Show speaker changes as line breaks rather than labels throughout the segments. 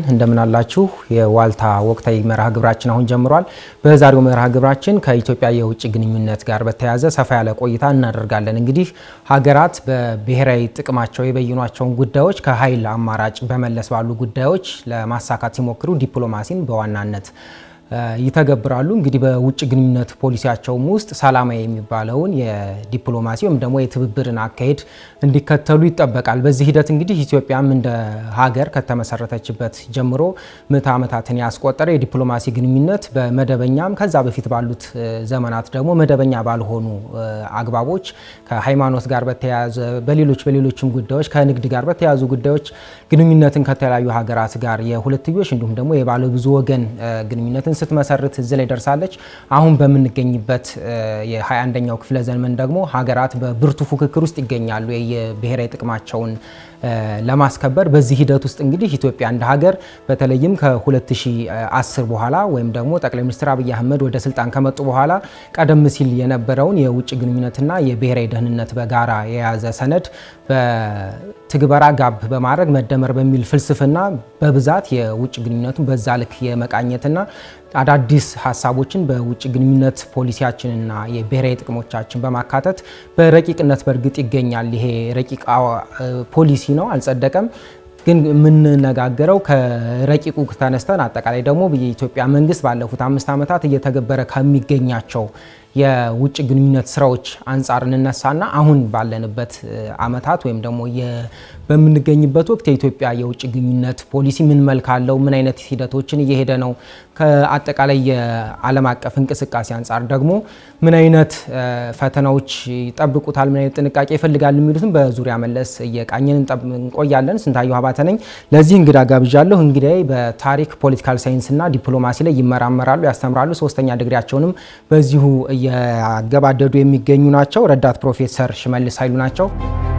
እንደምን አላችሁ? የዋልታ ወቅታዊ መርሃ ግብራችን አሁን ጀምሯል። በዛሬው መርሃ ግብራችን ከኢትዮጵያ የውጭ ግንኙነት ጋር በተያያዘ ሰፋ ያለ ቆይታ እናደርጋለን። እንግዲህ ሀገራት በብሔራዊ ጥቅማቸው የበይኗቸውን ጉዳዮች ከኃይል አማራጭ በመለስ ባሉ ጉዳዮች ለማሳካት ሲሞክሩ ዲፕሎማሲን በዋናነት ይተገብራሉ። እንግዲህ በውጭ ግንኙነት ፖሊሲያቸውም ውስጥ ሰላማዊ የሚባለውን የዲፕሎማሲ ወይም ደግሞ የትብብርን አካሄድ እንዲከተሉ ይጠበቃል። በዚህ ሂደት እንግዲህ ኢትዮጵያም እንደ ሀገር ከተመሰረተችበት ጀምሮ ምዕተ ዓመታትን ያስቆጠረ የዲፕሎማሲ ግንኙነት በመደበኛም ከዛ በፊት ባሉት ዘመናት ደግሞ መደበኛ ባልሆኑ አግባቦች ከሃይማኖት ጋር በተያያዘ በሌሎች በሌሎችም ጉዳዮች ከንግድ ጋር በተያያዙ ጉዳዮች ግንኙነትን ከተለያዩ ሀገራት ጋር የሁለትዮሽ እንዲሁም ደግሞ የባለ ብዙ ወገን ግንኙነትን ስትመሰርት እዚህ ላይ ደርሳለች። አሁን በምንገኝበት የ21ኛው ክፍለ ዘመን ደግሞ ሀገራት በብርቱ ፉክክር ውስጥ ይገኛሉ የብሔራዊ ጥቅማቸውን ለማስከበር። በዚህ ሂደት ውስጥ እንግዲህ ኢትዮጵያ እንደ ሀገር በተለይም ከ2010 በኋላ ወይም ደግሞ ጠቅላይ ሚኒስትር አብይ አህመድ ወደ ስልጣን ከመጡ በኋላ ቀደም ሲል የነበረውን የውጭ ግንኙነትና የብሔራዊ ደህንነት በጋራ የያዘ ሰነድ በትግበራ ጋብ በማድረግ መደመር በሚል ፍልስፍና በብዛት የውጭ ግንኙነቱን በዛ ልክ የመቃኘትና አዳዲስ ሀሳቦችን በውጭ ግንኙነት ፖሊሲያችንና የብሔራዊ ጥቅሞቻችን በማካተት በረቂቅነት በእርግጥ ይገኛል። ይሄ ረቂቅ ፖሊሲ ነው፣ አልጸደቀም። ግን የምንነጋገረው ከረቂቁ ተነስተን አጠቃላይ ደግሞ የኢትዮጵያ መንግስት ባለፉት አምስት ዓመታት እየተገበረ ከሚገኛቸው የውጭ ግንኙነት ስራዎች አንጻር እንነሳና አሁን ባለንበት ዓመታት ወይም ደግሞ በምንገኝበት ወቅት የኢትዮጵያ የውጭ ግንኙነት ፖሊሲ ምን መልክ አለው? ምን አይነት ሂደቶችን እየሄደ ነው? ከአጠቃላይ የዓለም አቀፍ እንቅስቃሴ አንጻር ደግሞ ምን አይነት ፈተናዎች ይጠብቁታል? ምን አይነት ጥንቃቄ ይፈልጋል? የሚሉትም በዙሪያ መለስ እየቃኘን እንቆያለን። ስንታየሁ አባተ ነኝ። ለዚህ እንግዳ ጋብዣለሁ። እንግዲህ በታሪክ ፖለቲካል ሳይንስና ዲፕሎማሲ ላይ ይመራመራሉ፣ ያስተምራሉ። ሶስተኛ ዲግሪያቸውንም በዚሁ እያገባደዱ የሚገኙ ናቸው። ረዳት ፕሮፌሰር ሽመልስ ኃይሉ ናቸው።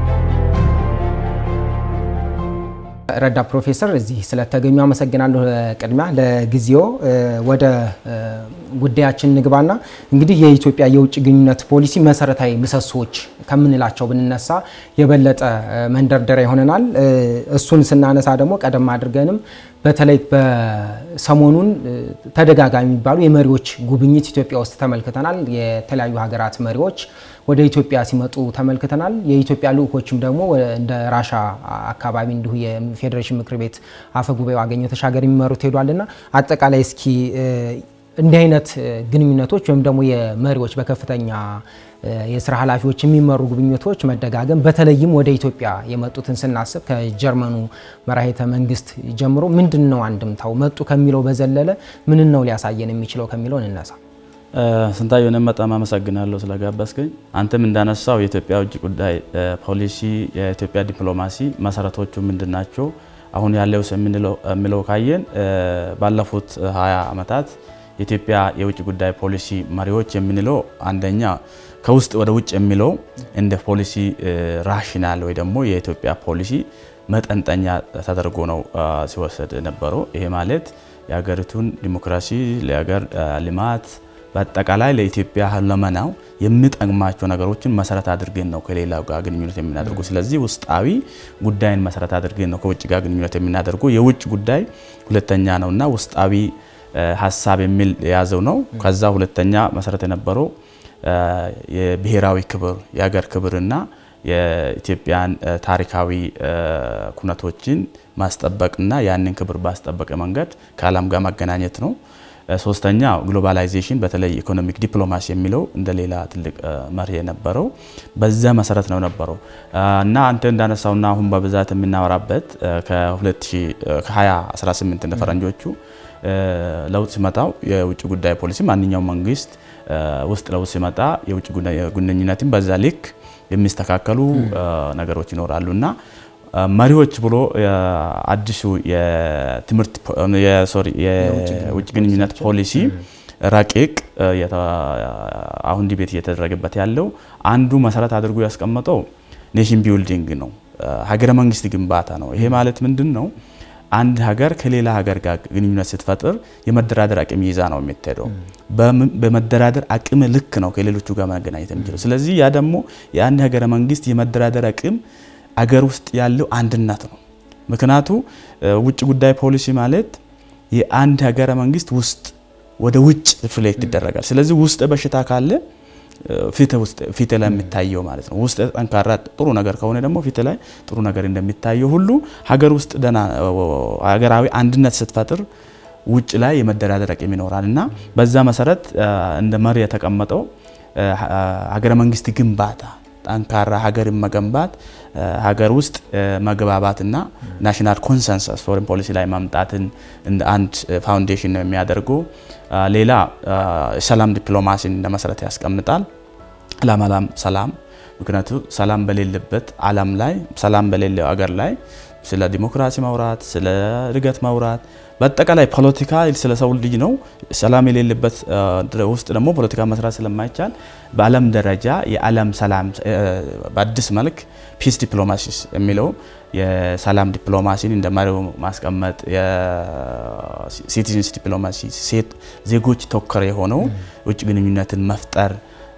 ረዳት ፕሮፌሰር እዚህ ስለተገኙ አመሰግናለሁ። ቅድሚያ ለጊዜው ወደ ጉዳያችን ንግባና እንግዲህ የኢትዮጵያ የውጭ ግንኙነት ፖሊሲ መሰረታዊ ምሰሶዎች ከምንላቸው ብንነሳ የበለጠ መንደርደሪያ ይሆነናል። እሱን ስናነሳ ደግሞ ቀደም አድርገንም በተለይ በሰሞኑን ተደጋጋሚ የሚባሉ የመሪዎች ጉብኝት ኢትዮጵያ ውስጥ ተመልክተናል። የተለያዩ ሀገራት መሪዎች ወደ ኢትዮጵያ ሲመጡ ተመልክተናል። የኢትዮጵያ ልዑኮችም ደግሞ እንደ ራሻ አካባቢ እንዲሁ የፌዴሬሽን ምክር ቤት አፈ ጉባኤው አገኘሁ ተሻገር የሚመሩት ሄዷልና አጠቃላይ እስኪ እንዲህ አይነት ግንኙነቶች ወይም ደግሞ የመሪዎች በከፍተኛ የስራ ኃላፊዎች የሚመሩ ጉብኝቶች መደጋገም በተለይም ወደ ኢትዮጵያ የመጡትን ስናስብ ከጀርመኑ መራሄተ መንግስት ጀምሮ ምንድን ነው አንድምታው? መጡ ከሚለው በዘለለ ምንን ነው ሊያሳየን የሚችለው ከሚለው እንነሳ።
ስንታየሁ እኔም በጣም አመሰግናለሁ ስለጋበዝከኝ። አንተም እንዳነሳው የኢትዮጵያ ውጭ ጉዳይ ፖሊሲ፣ የኢትዮጵያ ዲፕሎማሲ መሰረቶቹ ምንድን ናቸው? አሁን ያለው የሚለው ካየን ባለፉት 20 ዓመታት የኢትዮጵያ የውጭ ጉዳይ ፖሊሲ መሪዎች የምንለው አንደኛ ከውስጥ ወደ ውጭ የሚለው እንደ ፖሊሲ ራሽናል ወይ ደግሞ የኢትዮጵያ ፖሊሲ መጠንጠኛ ተደርጎ ነው ሲወሰድ ነበረው። ይሄ ማለት የሀገሪቱን ዲሞክራሲ፣ ለሀገር ልማት በአጠቃላይ ለኢትዮጵያ ሁለመናው የሚጠቅማቸው ነገሮችን መሰረት አድርገን ነው ከሌላው ጋር ግንኙነት የምናደርጉ። ስለዚህ ውስጣዊ ጉዳይን መሰረት አድርገን ነው ከውጭ ጋር ግንኙነት የምናደርጉ። የውጭ ጉዳይ ሁለተኛ ነው እና ውስጣዊ ሀሳብ የሚል የያዘው ነው። ከዛ ሁለተኛ መሰረት የነበረው የብሔራዊ ክብር የሀገር ክብርና የኢትዮጵያን ታሪካዊ ኩነቶችን ማስጠበቅና ያንን ክብር ባስጠበቀ መንገድ ከዓለም ጋር ማገናኘት ነው። ሶስተኛ ግሎባላይዜሽን በተለይ ኢኮኖሚክ ዲፕሎማሲ የሚለው እንደ ሌላ ትልቅ መርህ የነበረው በዛ መሰረት ነው ነበረው እና አንተ እንዳነሳውና አሁን በብዛት የምናወራበት ከ2018 እንደ ፈረንጆቹ ለውጥ ሲመጣው የውጭ ጉዳይ ፖሊሲ ማንኛውም መንግስት ውስጥ ለውጥ ሲመጣ የውጭ ግንኙነትን በዛ ልክ የሚስተካከሉ ነገሮች ይኖራሉ እና መሪዎች ብሎ አዲሱ የትምህርት ሶሪ የውጭ ግንኙነት ፖሊሲ ረቂቅ አሁን ዲቤት እየተደረገበት ያለው አንዱ መሰረት አድርጎ ያስቀመጠው ኔሽን ቢልዲንግ ነው፣ ሀገረ መንግስት ግንባታ ነው። ይሄ ማለት ምንድን ነው? አንድ ሀገር ከሌላ ሀገር ጋር ግንኙነት ስትፈጥር የመደራደር አቅም ይዛ ነው የምትሄደው። በመደራደር አቅም ልክ ነው ከሌሎቹ ጋር መገናኘት የሚችለው። ስለዚህ ያ ደግሞ የአንድ ሀገረ መንግስት የመደራደር አቅም አገር ውስጥ ያለው አንድነት ነው። ምክንያቱ ውጭ ጉዳይ ፖሊሲ ማለት የአንድ ሀገረ መንግስት ውስጥ ወደ ውጭ ሪፍሌክት ይደረጋል። ስለዚህ ውስጥ በሽታ ካለ ፊት ላይ የሚታየው ማለት ነው። ውስጥ ጠንካራ ጥሩ ነገር ከሆነ ደግሞ ፊት ላይ ጥሩ ነገር እንደሚታየው ሁሉ ሀገር ውስጥ ደህና ሀገራዊ አንድነት ስትፈጥር ውጭ ላይ የመደራደር አቅም ይኖራል እና በዛ መሰረት እንደ መሪ የተቀመጠው ሀገረ መንግስት ግንባታ ጠንካራ ሀገርን መገንባት ሀገር ውስጥ መግባባትና ናሽናል ኮንሰንሰስ ፎሬን ፖሊሲ ላይ ማምጣትን እንደ አንድ ፋውንዴሽን ነው የሚያደርገው። ሌላ ሰላም ዲፕሎማሲን እንደ መሰረት ያስቀምጣል። አላም አላም ሰላም ምክንያቱ ሰላም በሌለበት ዓለም ላይ ሰላም በሌለው ሀገር ላይ ስለ ዲሞክራሲ ማውራት፣ ስለ እድገት ማውራት በአጠቃላይ ፖለቲካ ስለ ሰው ልጅ ነው። ሰላም የሌለበት ውስጥ ደግሞ ፖለቲካ መስራት ስለማይቻል በዓለም ደረጃ የዓለም ሰላም በአዲስ መልክ ፒስ ዲፕሎማሲስ የሚለው የሰላም ዲፕሎማሲን እንደ መሪው ማስቀመጥ የሲቲዝንስ ዲፕሎማሲ ዜጎች ተኮር የሆነው ውጭ ግንኙነትን መፍጠር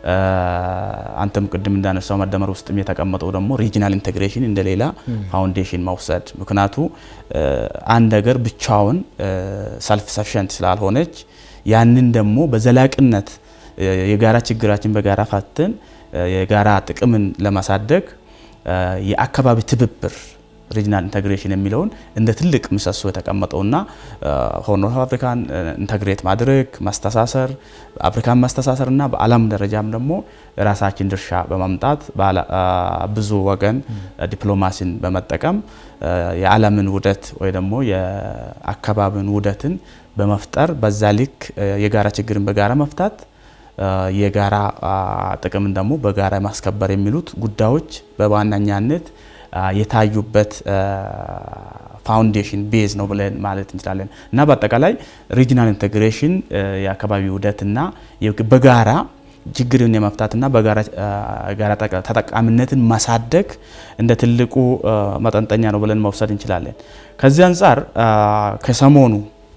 አንተም ቅድም እንዳነሳው መደመር ውስጥም የተቀመጠው ደግሞ ሪጂናል ኢንቴግሬሽን እንደሌላ ፋውንዴሽን መውሰድ። ምክንያቱ አንድ ሀገር ብቻውን ሰልፍ ሰፊሸንት ስላልሆነች ያንን ደግሞ በዘላቂነት የጋራ ችግራችን በጋራ ፈተን የጋራ ጥቅምን ለማሳደግ የአካባቢ ትብብር ሪጅናል ኢንተግሬሽን የሚለውን እንደ ትልቅ ምሰሶ የተቀመጠውና ሆርን ኦፍ አፍሪካን ኢንተግሬት ማድረግ ማስተሳሰር አፍሪካን ማስተሳሰርና በዓለም ደረጃም ደግሞ የራሳችን ድርሻ በማምጣት ብዙ ወገን ዲፕሎማሲን በመጠቀም የዓለምን ውህደት ወይ ደግሞ የአካባቢን ውህደትን በመፍጠር በዛ ልክ የጋራ ችግርን በጋራ መፍታት የጋራ ጥቅምን ደግሞ በጋራ ማስከበር የሚሉት ጉዳዮች በዋነኛነት የታዩበት ፋውንዴሽን ቤዝ ነው ብለን ማለት እንችላለን እና በአጠቃላይ ሪጂናል ኢንቴግሬሽን የአካባቢ ውህደትና በጋራ ችግርን የመፍታትና በጋራ ተጠቃሚነትን ማሳደግ እንደ ትልቁ መጠንጠኛ ነው ብለን መውሰድ እንችላለን። ከዚህ አንጻር ከሰሞኑ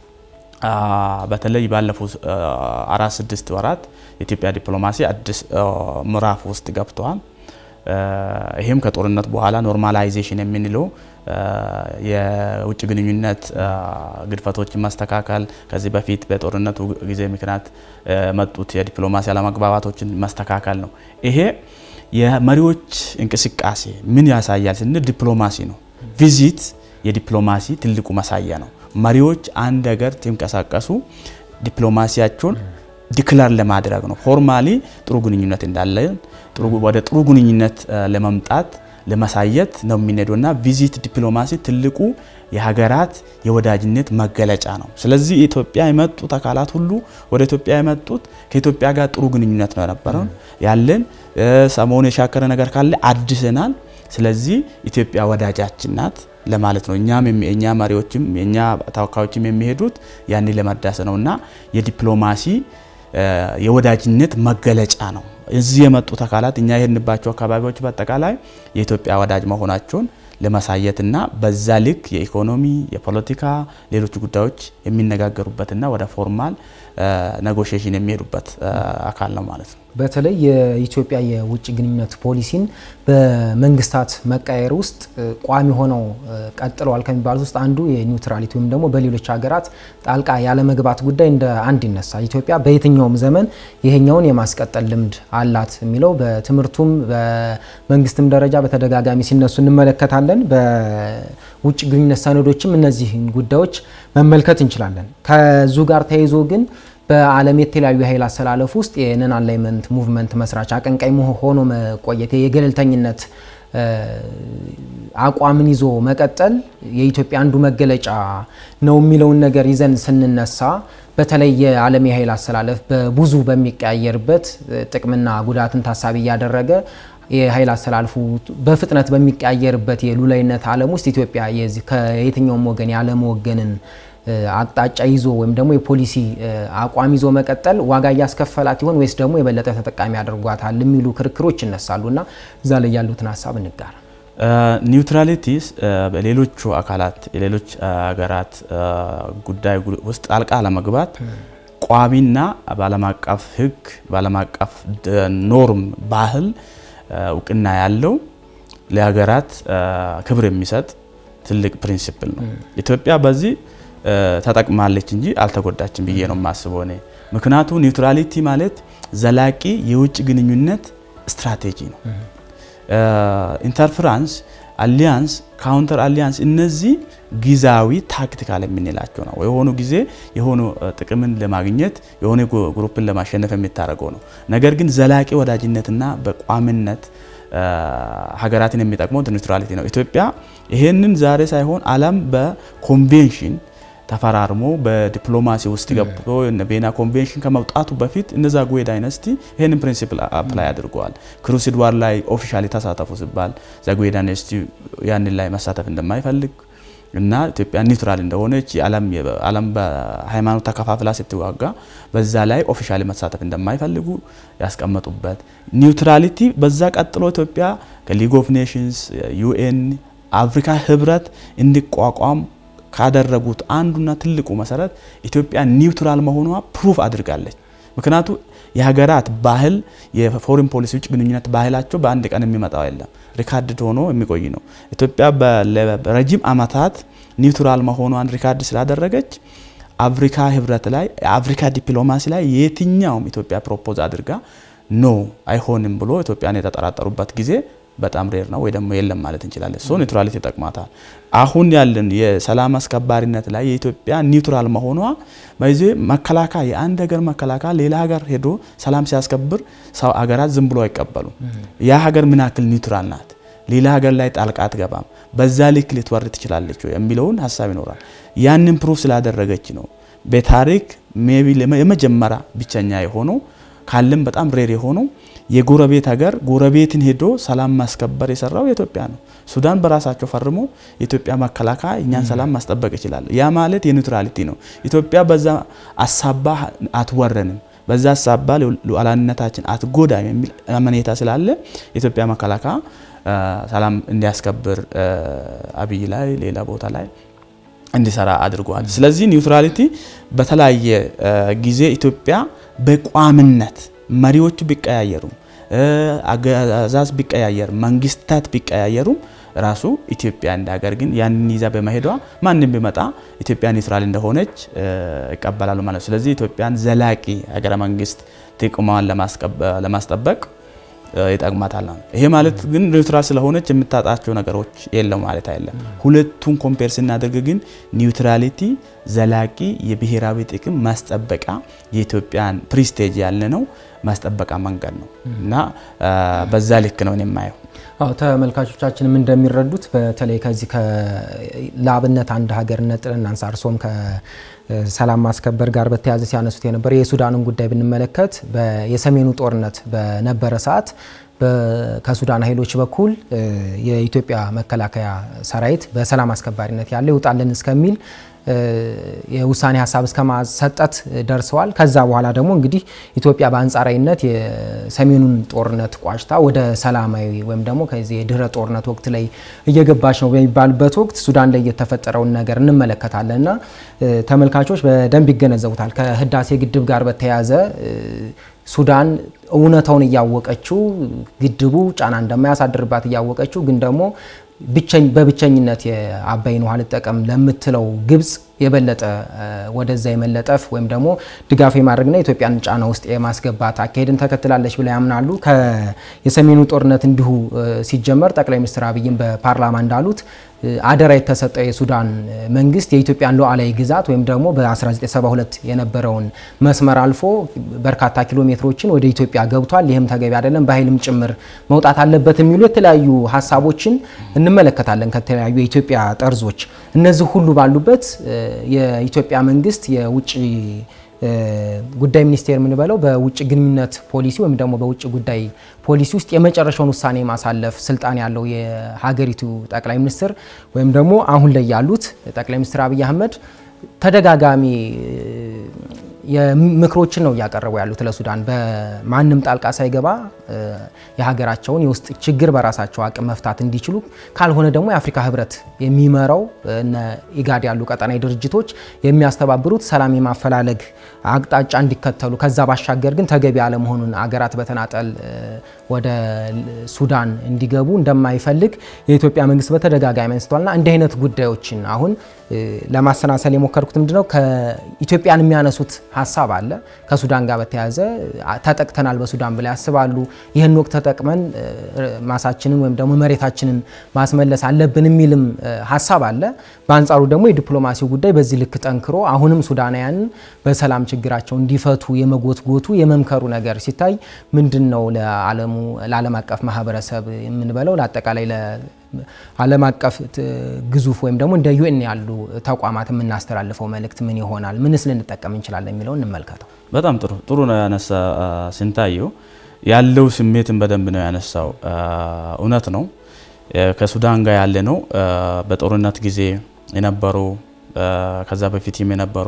በተለይ ባለፉት አራት ስድስት ወራት የኢትዮጵያ ዲፕሎማሲ አዲስ ምዕራፍ ውስጥ ገብተዋል። ይህም ከጦርነት በኋላ ኖርማላይዜሽን የምንለው የውጭ ግንኙነት ግድፈቶችን ማስተካከል፣ ከዚህ በፊት በጦርነቱ ጊዜ ምክንያት መጡት የዲፕሎማሲ አለመግባባቶችን ማስተካከል ነው። ይሄ የመሪዎች እንቅስቃሴ ምን ያሳያል ስንል ዲፕሎማሲ ነው። ቪዚት የዲፕሎማሲ ትልቁ ማሳያ ነው። መሪዎች አንድ ሀገር ሲንቀሳቀሱ ዲፕሎማሲያቸውን ዲክላር ለማድረግ ነው። ፎርማሊ ጥሩ ግንኙነት እንዳለን ወደ ጥሩ ግንኙነት ለመምጣት ለማሳየት ነው የሚነደው እና ቪዚት ዲፕሎማሲ ትልቁ የሀገራት የወዳጅነት መገለጫ ነው። ስለዚህ ኢትዮጵያ የመጡት አካላት ሁሉ ወደ ኢትዮጵያ የመጡት ከኢትዮጵያ ጋር ጥሩ ግንኙነት ነው የነበረው ያለን። ሰሞኑ የሻከረ ነገር ካለ አድሰናል። ስለዚህ ኢትዮጵያ ወዳጃችን ናት ለማለት ነው። እኛም የእኛ መሪዎችም የእኛ ተወካዮችም የሚሄዱት ያኔ ለመዳሰ ነው እና የዲፕሎማሲ የወዳጅነት መገለጫ ነው። እዚህ የመጡት አካላት እኛ የሄድንባቸው አካባቢዎች በአጠቃላይ የኢትዮጵያ ወዳጅ መሆናቸውን ለማሳየትና በዛ ልክ የኢኮኖሚ፣ የፖለቲካ፣ ሌሎች ጉዳዮች የሚነጋገሩበትና ወደ ፎርማል ኔጎሽዬሽን የሚሄዱበት አካል ነው ማለት ነው።
በተለይ የኢትዮጵያ የውጭ ግንኙነት ፖሊሲን በመንግስታት መቀየር ውስጥ ቋሚ ሆነው ቀጥለዋል ከሚባሉት ውስጥ አንዱ የኒውትራሊቲ ወይም ደግሞ በሌሎች ሀገራት ጣልቃ ያለመግባት ጉዳይ እንደ አንድ ይነሳል። ኢትዮጵያ በየትኛውም ዘመን ይሄኛውን የማስቀጠል ልምድ አላት የሚለው በትምህርቱም በመንግስትም ደረጃ በተደጋጋሚ ሲነሱ እንመለከታለን። በውጭ ግንኙነት ሰነዶችም እነዚህን ጉዳዮች መመልከት እንችላለን። ከዙ ጋር ተያይዞ ግን በዓለም የተለያዩ የኃይል አሰላለፍ ውስጥ የነን አላይመንት ሙቭመንት መስራች አቀንቃኝ ሆኖ መቆየት የገለልተኝነት አቋምን ይዞ መቀጠል የኢትዮጵያ አንዱ መገለጫ ነው የሚለውን ነገር ይዘን ስንነሳ በተለይ የዓለም የኃይል አሰላለፍ በብዙ በሚቀያየርበት ጥቅምና ጉዳትን ታሳቢ እያደረገ የኃይል አሰላልፉ በፍጥነት በሚቀያየርበት የሉላዊነት ዓለም ውስጥ ኢትዮጵያ ከየትኛውም ወገን ያለመወገንን አቅጣጫ ይዞ ወይም ደግሞ የፖሊሲ አቋም ይዞ መቀጠል ዋጋ እያስከፈላት ይሆን ወይስ ደግሞ የበለጠ ተጠቃሚ ያደርጓታል የሚሉ ክርክሮች ይነሳሉ እና እዛ ላይ ያሉትን ሀሳብ እንጋራ።
ኒውትራሊቲስ በሌሎቹ አካላት የሌሎች ሀገራት ጉዳይ ውስጥ ጣልቃ ለመግባት ቋሚና በዓለም አቀፍ ሕግ በዓለም አቀፍ ኖርም ባህል እውቅና ያለው ለሀገራት ክብር የሚሰጥ ትልቅ ፕሪንሲፕል ነው። ኢትዮጵያ በዚህ ተጠቅማለች እንጂ አልተጎዳችም ብዬ ነው የማስበው እኔ። ምክንያቱ ኒውትራሊቲ ማለት ዘላቂ የውጭ ግንኙነት ስትራቴጂ ነው። ኢንተርፍራንስ፣ አሊያንስ፣ ካውንተር አሊያንስ እነዚህ ጊዜያዊ ታክቲካል የምንላቸው ነው። የሆኑ ጊዜ የሆኑ ጥቅምን ለማግኘት የሆነ ግሩፕን ለማሸነፍ የሚታደርገው ነው። ነገር ግን ዘላቂ ወዳጅነትና በቋምነት ሀገራትን የሚጠቅመው ኒውትራሊቲ ነው። ኢትዮጵያ ይሄንን ዛሬ ሳይሆን ዓለም በኮንቬንሽን ተፈራርሞ በዲፕሎማሲ ውስጥ ገብቶ ቬና ኮንቬንሽን ከመውጣቱ በፊት እነ ዛጉዌ ዳይነስቲ ይህንን ፕሪንሲፕል አፕላይ አድርገዋል። ክሩሲድ ዋር ላይ ኦፊሻሊ ተሳተፉ ሲባል ዛጉዌ ዳይነስቲ ያንን ላይ መሳተፍ እንደማይፈልግ እና ኢትዮጵያ ኒውትራል እንደሆነች ዓለም በሃይማኖት ተከፋፍላ ስትዋጋ በዛ ላይ ኦፊሻሊ መሳተፍ እንደማይፈልጉ ያስቀመጡበት ኒውትራሊቲ። በዛ ቀጥሎ ኢትዮጵያ ከሊግ ኦፍ ኔሽንስ፣ ዩኤን፣ አፍሪካ ህብረት እንዲቋቋም ካደረጉት አንዱና ትልቁ መሰረት ኢትዮጵያ ኒውትራል መሆኗ ፕሩፍ አድርጋለች። ምክንያቱ የሀገራት ባህል የፎሪን ፖሊሲ ውጭ ግንኙነት ባህላቸው በአንድ ቀን የሚመጣው የለም፣ ሪካርድ ሆኖ የሚቆይ ነው። ኢትዮጵያ በረጅም ዓመታት ኒውትራል መሆኗን ሪካርድ ስላደረገች አፍሪካ ህብረት ላይ የአፍሪካ ዲፕሎማሲ ላይ የትኛውም ኢትዮጵያ ፕሮፖዝ አድርጋ ኖ አይሆንም ብሎ ኢትዮጵያን የተጠራጠሩበት ጊዜ በጣም ሬር ነው ወይ ደግሞ የለም ማለት እንችላለን። ሶ ኒውትራሊቲ ይጠቅማታል። አሁን ያለን የሰላም አስከባሪነት ላይ የኢትዮጵያ ኒውትራል መሆኗ በዚ መከላከያ የአንድ ሀገር መከላከያ ሌላ ሀገር ሄዶ ሰላም ሲያስከብር ሰው ሀገራት ዝም ብሎ አይቀበሉም። ያ ሀገር ምን ያክል ኒውትራል ናት፣ ሌላ ሀገር ላይ ጣልቃ አትገባም፣ በዛ ልክ ልትወርድ ትችላለች የሚለውን ሀሳብ ይኖራል። ያንን ፕሩፍ ስላደረገች ነው በታሪክ ሜቢ የመጀመሪያ ብቸኛ የሆነው ካለም በጣም ሬር የሆነው የጎረቤት ሀገር ጎረቤትን ሄዶ ሰላም ማስከበር የሰራው የኢትዮጵያ ነው። ሱዳን በራሳቸው ፈርሞ የኢትዮጵያ መከላከያ እኛን ሰላም ማስጠበቅ ይችላል። ያ ማለት የኒውትራሊቲ ነው። ኢትዮጵያ በዛ አሳባ አትወረንም፣ በዛ አሳባ ሉዓላዊነታችን አትጎዳም የሚል አመኔታ ስላለ የኢትዮጵያ መከላከያ ሰላም እንዲያስከብር አብይ ላይ ሌላ ቦታ ላይ እንዲሰራ አድርጓል። ስለዚህ ኒውትራሊቲ በተለያየ ጊዜ ኢትዮጵያ በቋምነት መሪዎቹ ቢቀያየሩም አገዛዝ ቢቀያየር መንግስታት ቢቀያየሩም ራሱ ኢትዮጵያ እንደ ሀገር ግን ያንን ይዛ በመሄዷ ማንም ቢመጣ ኢትዮጵያ ኒውትራል እንደሆነች ይቀበላሉ ማለት ነው። ስለዚህ ኢትዮጵያን ዘላቂ ሀገረ መንግስት ጥቅሟን ለማስጠበቅ ይጠቅማታል። ይሄ ማለት ግን ኒውትራል ስለሆነች የምታጣቸው ነገሮች የለም ማለት አይደለም። ሁለቱን ኮምፔር ስናደርግ ግን ኒውትራሊቲ ዘላቂ የብሔራዊ ጥቅም ማስጠበቂያ የኢትዮጵያን ፕሪስቴጅ ያለ ነው ማስጠበቂያ መንገድ ነው እና በዛ ልክ ነው የማየው።
አዎ ተመልካቾቻችንም እንደሚረዱት በተለይ ከዚህ ለአብነት አንድ ሀገር ነጥለን እናንሳ። እርሶም ከሰላም ማስከበር ጋር በተያያዘ ሲያነሱት የነበረ የሱዳንን ጉዳይ ብንመለከት የሰሜኑ ጦርነት በነበረ ሰዓት ከሱዳን ኃይሎች በኩል የኢትዮጵያ መከላከያ ሰራዊት በሰላም አስከባሪነት ያለ ይውጣልን እስከሚል የውሳኔ ሀሳብ እስከ ማሰጠት ደርሰዋል። ከዛ በኋላ ደግሞ እንግዲህ ኢትዮጵያ በአንጻራዊነት የሰሜኑን ጦርነት ቋጭታ ወደ ሰላማዊ ወይም ደግሞ ከዚህ የድህረ ጦርነት ወቅት ላይ እየገባች ነው በሚባልበት ወቅት ሱዳን ላይ የተፈጠረውን ነገር እንመለከታለን እና ተመልካቾች በደንብ ይገነዘቡታል። ከህዳሴ ግድብ ጋር በተያያዘ ሱዳን እውነታውን እያወቀችው ግድቡ ጫና እንደማያሳድርባት እያወቀችው ግን ደግሞ በብቸኝነት የአባይን ውሃ ልጠቀም ለምትለው ግብጽ የበለጠ ወደዛ የመለጠፍ ወይም ደግሞ ድጋፍ የማድረግና ኢትዮጵያን ጫና ውስጥ የማስገባት አካሄድን ተከትላለች ብለው ያምናሉ። የሰሜኑ ጦርነት እንዲሁ ሲጀመር ጠቅላይ ሚኒስትር አብይም በፓርላማ እንዳሉት አደራ የተሰጠው የሱዳን መንግስት የኢትዮጵያን ሉዓላዊ ግዛት ወይም ደግሞ በ1972 የነበረውን መስመር አልፎ በርካታ ኪሎ ሜትሮችን ወደ ኢትዮጵያ ገብቷል። ይህም ተገቢ አይደለም፣ በኃይልም ጭምር መውጣት አለበት የሚሉ የተለያዩ ሀሳቦችን እንመለከታለን ከተለያዩ የኢትዮጵያ ጠርዞች። እነዚህ ሁሉ ባሉበት የኢትዮጵያ መንግስት የውጭ ጉዳይ ሚኒስቴር የምንበለው በውጭ ግንኙነት ፖሊሲ ወይም ደግሞ በውጭ ጉዳይ ፖሊሲ ውስጥ የመጨረሻውን ውሳኔ ማሳለፍ ስልጣን ያለው የሀገሪቱ ጠቅላይ ሚኒስትር ወይም ደግሞ አሁን ላይ ያሉት ጠቅላይ ሚኒስትር አብይ አህመድ ተደጋጋሚ ምክሮችን ነው እያቀረቡ ያሉት ለሱዳን በማንም ጣልቃ ሳይገባ የሀገራቸውን የውስጥ ችግር በራሳቸው አቅም መፍታት እንዲችሉ፣ ካልሆነ ደግሞ የአፍሪካ ህብረት የሚመራው እነ ኢጋድ ያሉ ቀጠናዊ ድርጅቶች የሚያስተባብሩት ሰላም የማፈላለግ አቅጣጫ እንዲከተሉ፣ ከዛ ባሻገር ግን ተገቢ አለመሆኑን አገራት በተናጠል ወደ ሱዳን እንዲገቡ እንደማይፈልግ የኢትዮጵያ መንግስት በተደጋጋሚ አንስቷልና እንዲህ አይነት ጉዳዮችን አሁን ለማሰናሰል የሞከርኩት ምንድነው ከኢትዮጵያን የሚያነሱት ሀሳብ አለ ከሱዳን ጋር በተያያዘ ተጠቅተናል በሱዳን ብላ ያስባሉ። ይህን ወቅት ተጠቅመን ማሳችንን ወይም ደግሞ መሬታችንን ማስመለስ አለብን የሚልም ሀሳብ አለ። በአንጻሩ ደግሞ የዲፕሎማሲው ጉዳይ በዚህ ልክ ጠንክሮ አሁንም ሱዳናውያንን በሰላም ችግራቸው እንዲፈቱ የመጎትጎቱ የመምከሩ ነገር ሲታይ ምንድን ነው ለዓለሙ ለዓለም አቀፍ ማህበረሰብ የምንበለው ለአጠቃላይ ዓለም አቀፍ ግዙፍ ወይም ደግሞ እንደ ዩኤን ያሉ ተቋማት የምናስተላልፈው መልእክት ምን ይሆናል? ምንስ ልንጠቀም እንችላለን የሚለውን እንመልከተው።
በጣም ጥሩ ጥሩ ነው ያነሳ ስንታየው ያለው ስሜትን በደንብ ነው ያነሳው። እውነት ነው ከሱዳን ጋር ያለ ነው በጦርነት ጊዜ የነበሩ ከዛ በፊትም የነበሩ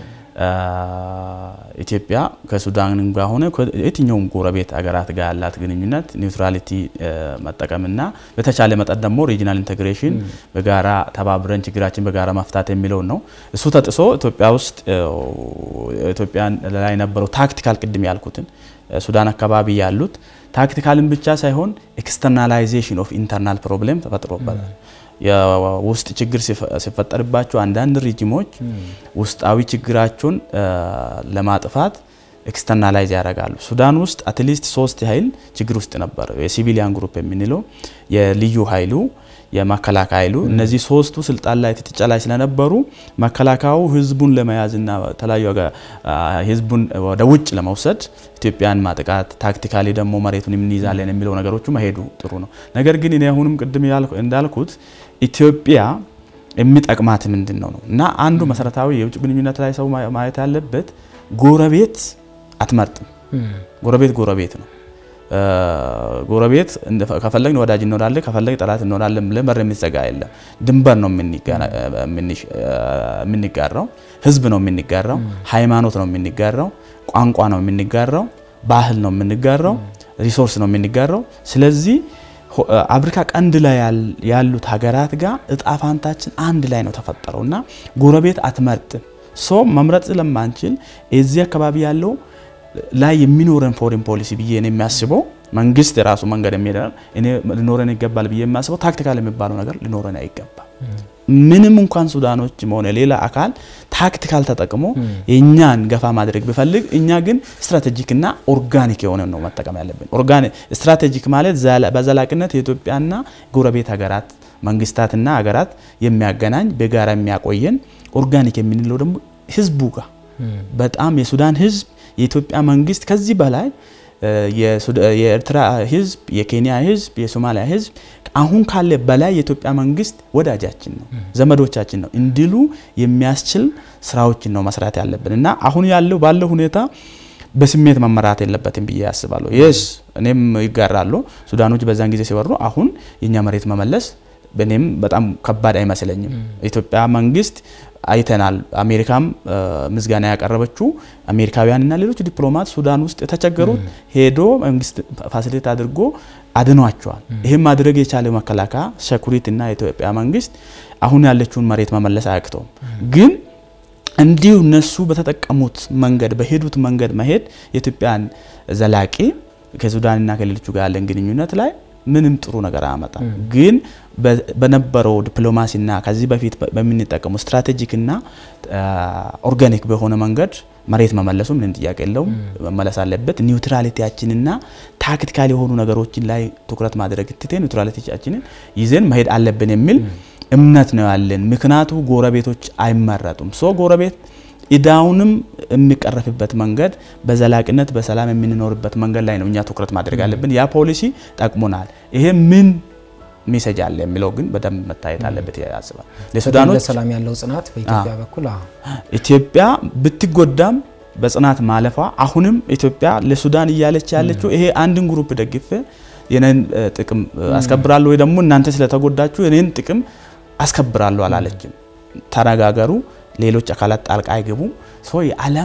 ኢትዮጵያ ከሱዳን ጋር ሆነ የትኛውም ጎረቤት ሀገራት ጋር ያላት ግንኙነት ኒውትራሊቲ መጠቀምና በተቻለ መጠን ደግሞ ሪጂናል ኢንቴግሬሽን በጋራ ተባብረን ችግራችን በጋራ መፍታት የሚለውን ነው። እሱ ተጥሶ ኢትዮጵያ ውስጥ ኢትዮጵያን ላይ የነበረው ታክቲካል ቅድም ያልኩትን ሱዳን አካባቢ ያሉት ታክቲካልን ብቻ ሳይሆን ኤክስተርናላይዜሽን ኦፍ ኢንተርናል ፕሮብሌም ተፈጥሮበታል። የውስጥ ችግር ሲፈጠርባቸው አንዳንድ ሪጅሞች ውስጣዊ ችግራቸውን ለማጥፋት ኤክስተርናላይዝ ያደርጋሉ። ሱዳን ውስጥ አትሊስት ሶስት ኃይል ችግር ውስጥ ነበር። የሲቪሊያን ግሩፕ የምንለው የልዩ ኃይሉ የመከላከያ ኃይሉ እነዚህ ሶስቱ ስልጣን ላይ ትጥጫ ላይ ስለነበሩ መከላከያው ህዝቡን ለመያዝና የተለያዩ ህዝቡን ወደ ውጭ ለመውሰድ ኢትዮጵያን ማጥቃት ታክቲካሊ ደግሞ መሬቱን የምንይዛለን የሚለው ነገሮቹ መሄዱ ጥሩ ነው። ነገር ግን እኔ አሁንም ቅድም እንዳልኩት ኢትዮጵያ የሚጠቅማት ምንድን ነው ነው እና አንዱ መሰረታዊ የውጭ ግንኙነት ላይ ሰው ማየት ያለበት ጎረቤት አትመርጥም። ጎረቤት ጎረቤት ነው። ጎረቤት ከፈለግን ወዳጅ እንሆናለን፣ ከፈለግ ጠላት እንሆናለን ብለን በር የሚዘጋ የለም። ድንበር ነው የምንጋራው፣ ህዝብ ነው የምንጋራው፣ ሃይማኖት ነው የምንጋራው፣ ቋንቋ ነው የምንጋራው፣ ባህል ነው የምንጋራው፣ ሪሶርስ ነው የምንጋራው። ስለዚህ አፍሪካ ቀንድ ላይ ያሉት ሀገራት ጋር እጣ ፋንታችን አንድ ላይ ነው ተፈጠረው እና ጎረቤት አትመርጥም። ሶ መምረጥ ስለማንችል እዚህ አካባቢ ያለው ላይ የሚኖረን ፎሬን ፖሊሲ ብዬ ነው የሚያስበው መንግስት የራሱ መንገድ የሚሄድ እኔ ሊኖረን ይገባል ብዬ የሚያስበው ታክቲካል የሚባለው ነገር ሊኖረን አይገባም። ምንም እንኳን ሱዳኖች ሆነ ሌላ አካል ታክቲካል ተጠቅሞ የእኛን ገፋ ማድረግ ቢፈልግ እኛ ግን ስትራቴጂክና ኦርጋኒክ የሆነ ነው መጠቀም ያለብን። ስትራቴጂክ ማለት በዘላቂነት የኢትዮጵያና ጎረቤት ሀገራት መንግስታትና ሀገራት የሚያገናኝ በጋራ የሚያቆየን ኦርጋኒክ የምንለው ደግሞ ህዝቡ ጋር በጣም የሱዳን ህዝብ የኢትዮጵያ መንግስት ከዚህ በላይ የኤርትራ ህዝብ፣ የኬንያ ህዝብ፣ የሶማሊያ ህዝብ አሁን ካለ በላይ የኢትዮጵያ መንግስት ወዳጃችን ነው፣ ዘመዶቻችን ነው እንዲሉ የሚያስችል ስራዎችን ነው መስራት ያለብን እና አሁን ያለው ባለው ሁኔታ በስሜት መመራት የለበትም ብዬ አስባለሁ። የስ እኔም ይጋራሉ ሱዳኖች በዛን ጊዜ ሲወሩ አሁን የእኛ መሬት መመለስ በእኔም በጣም ከባድ አይመስለኝም። ኢትዮጵያ መንግስት አይተናል። አሜሪካም ምስጋና ያቀረበችው አሜሪካውያንና ሌሎች ዲፕሎማት ሱዳን ውስጥ የተቸገሩት ሄዶ መንግስት ፋሲሊቴት አድርጎ አድኗቸዋል። ይህም ማድረግ የቻለ መከላከያ ሴኩሪቲ እና የኢትዮጵያ መንግስት አሁን ያለችውን መሬት መመለስ አያቅተውም። ግን እንዲሁ እነሱ በተጠቀሙት መንገድ በሄዱት መንገድ መሄድ የኢትዮጵያን ዘላቂ ከሱዳንና ከሌሎቹ ጋር ያለን ግንኙነት ላይ ምንም ጥሩ ነገር አያመጣም። ግን በነበረው ዲፕሎማሲና ከዚህ በፊት በምንጠቀሙ ስትራቴጂክና ኦርጋኒክ በሆነ መንገድ መሬት መመለሱ ምንም ጥያቄ የለውም፣ መመለስ አለበት። ኒውትራሊቲያችንና ታክቲካል የሆኑ ነገሮችን ላይ ትኩረት ማድረግ ትቴ ኒውትራሊቲያችንን ይዘን መሄድ አለብን የሚል እምነት ነው ያለን። ምክንያቱ ጎረቤቶች አይመረጡም። ሶ ጎረቤት ኢዳውንም የሚቀረፍበት መንገድ በዘላቂነት በሰላም የምንኖርበት መንገድ ላይ ነው እኛ ትኩረት ማድረግ አለብን። ያ ፖሊሲ ጠቅሞናል። ይሄ ምን ሜሴጅ አለ የሚለው ግን በደንብ መታየት አለበት ያስባል። ለሱዳኖች
ለሰላም ያለው ጽናት በኢትዮጵያ በኩል
ኢትዮጵያ ብትጎዳም በጽናት ማለፏ አሁንም ኢትዮጵያ ለሱዳን እያለች ያለችው ይሄ አንድን ግሩፕ ደግፌ የኔን ጥቅም አስከብራለሁ ወይ ደግሞ እናንተ ስለተጎዳችሁ የኔን ጥቅም አስከብራለሁ አላለችም። ተነጋገሩ፣ ሌሎች አካላት ጣልቃ አይገቡ። ሰው የዓለም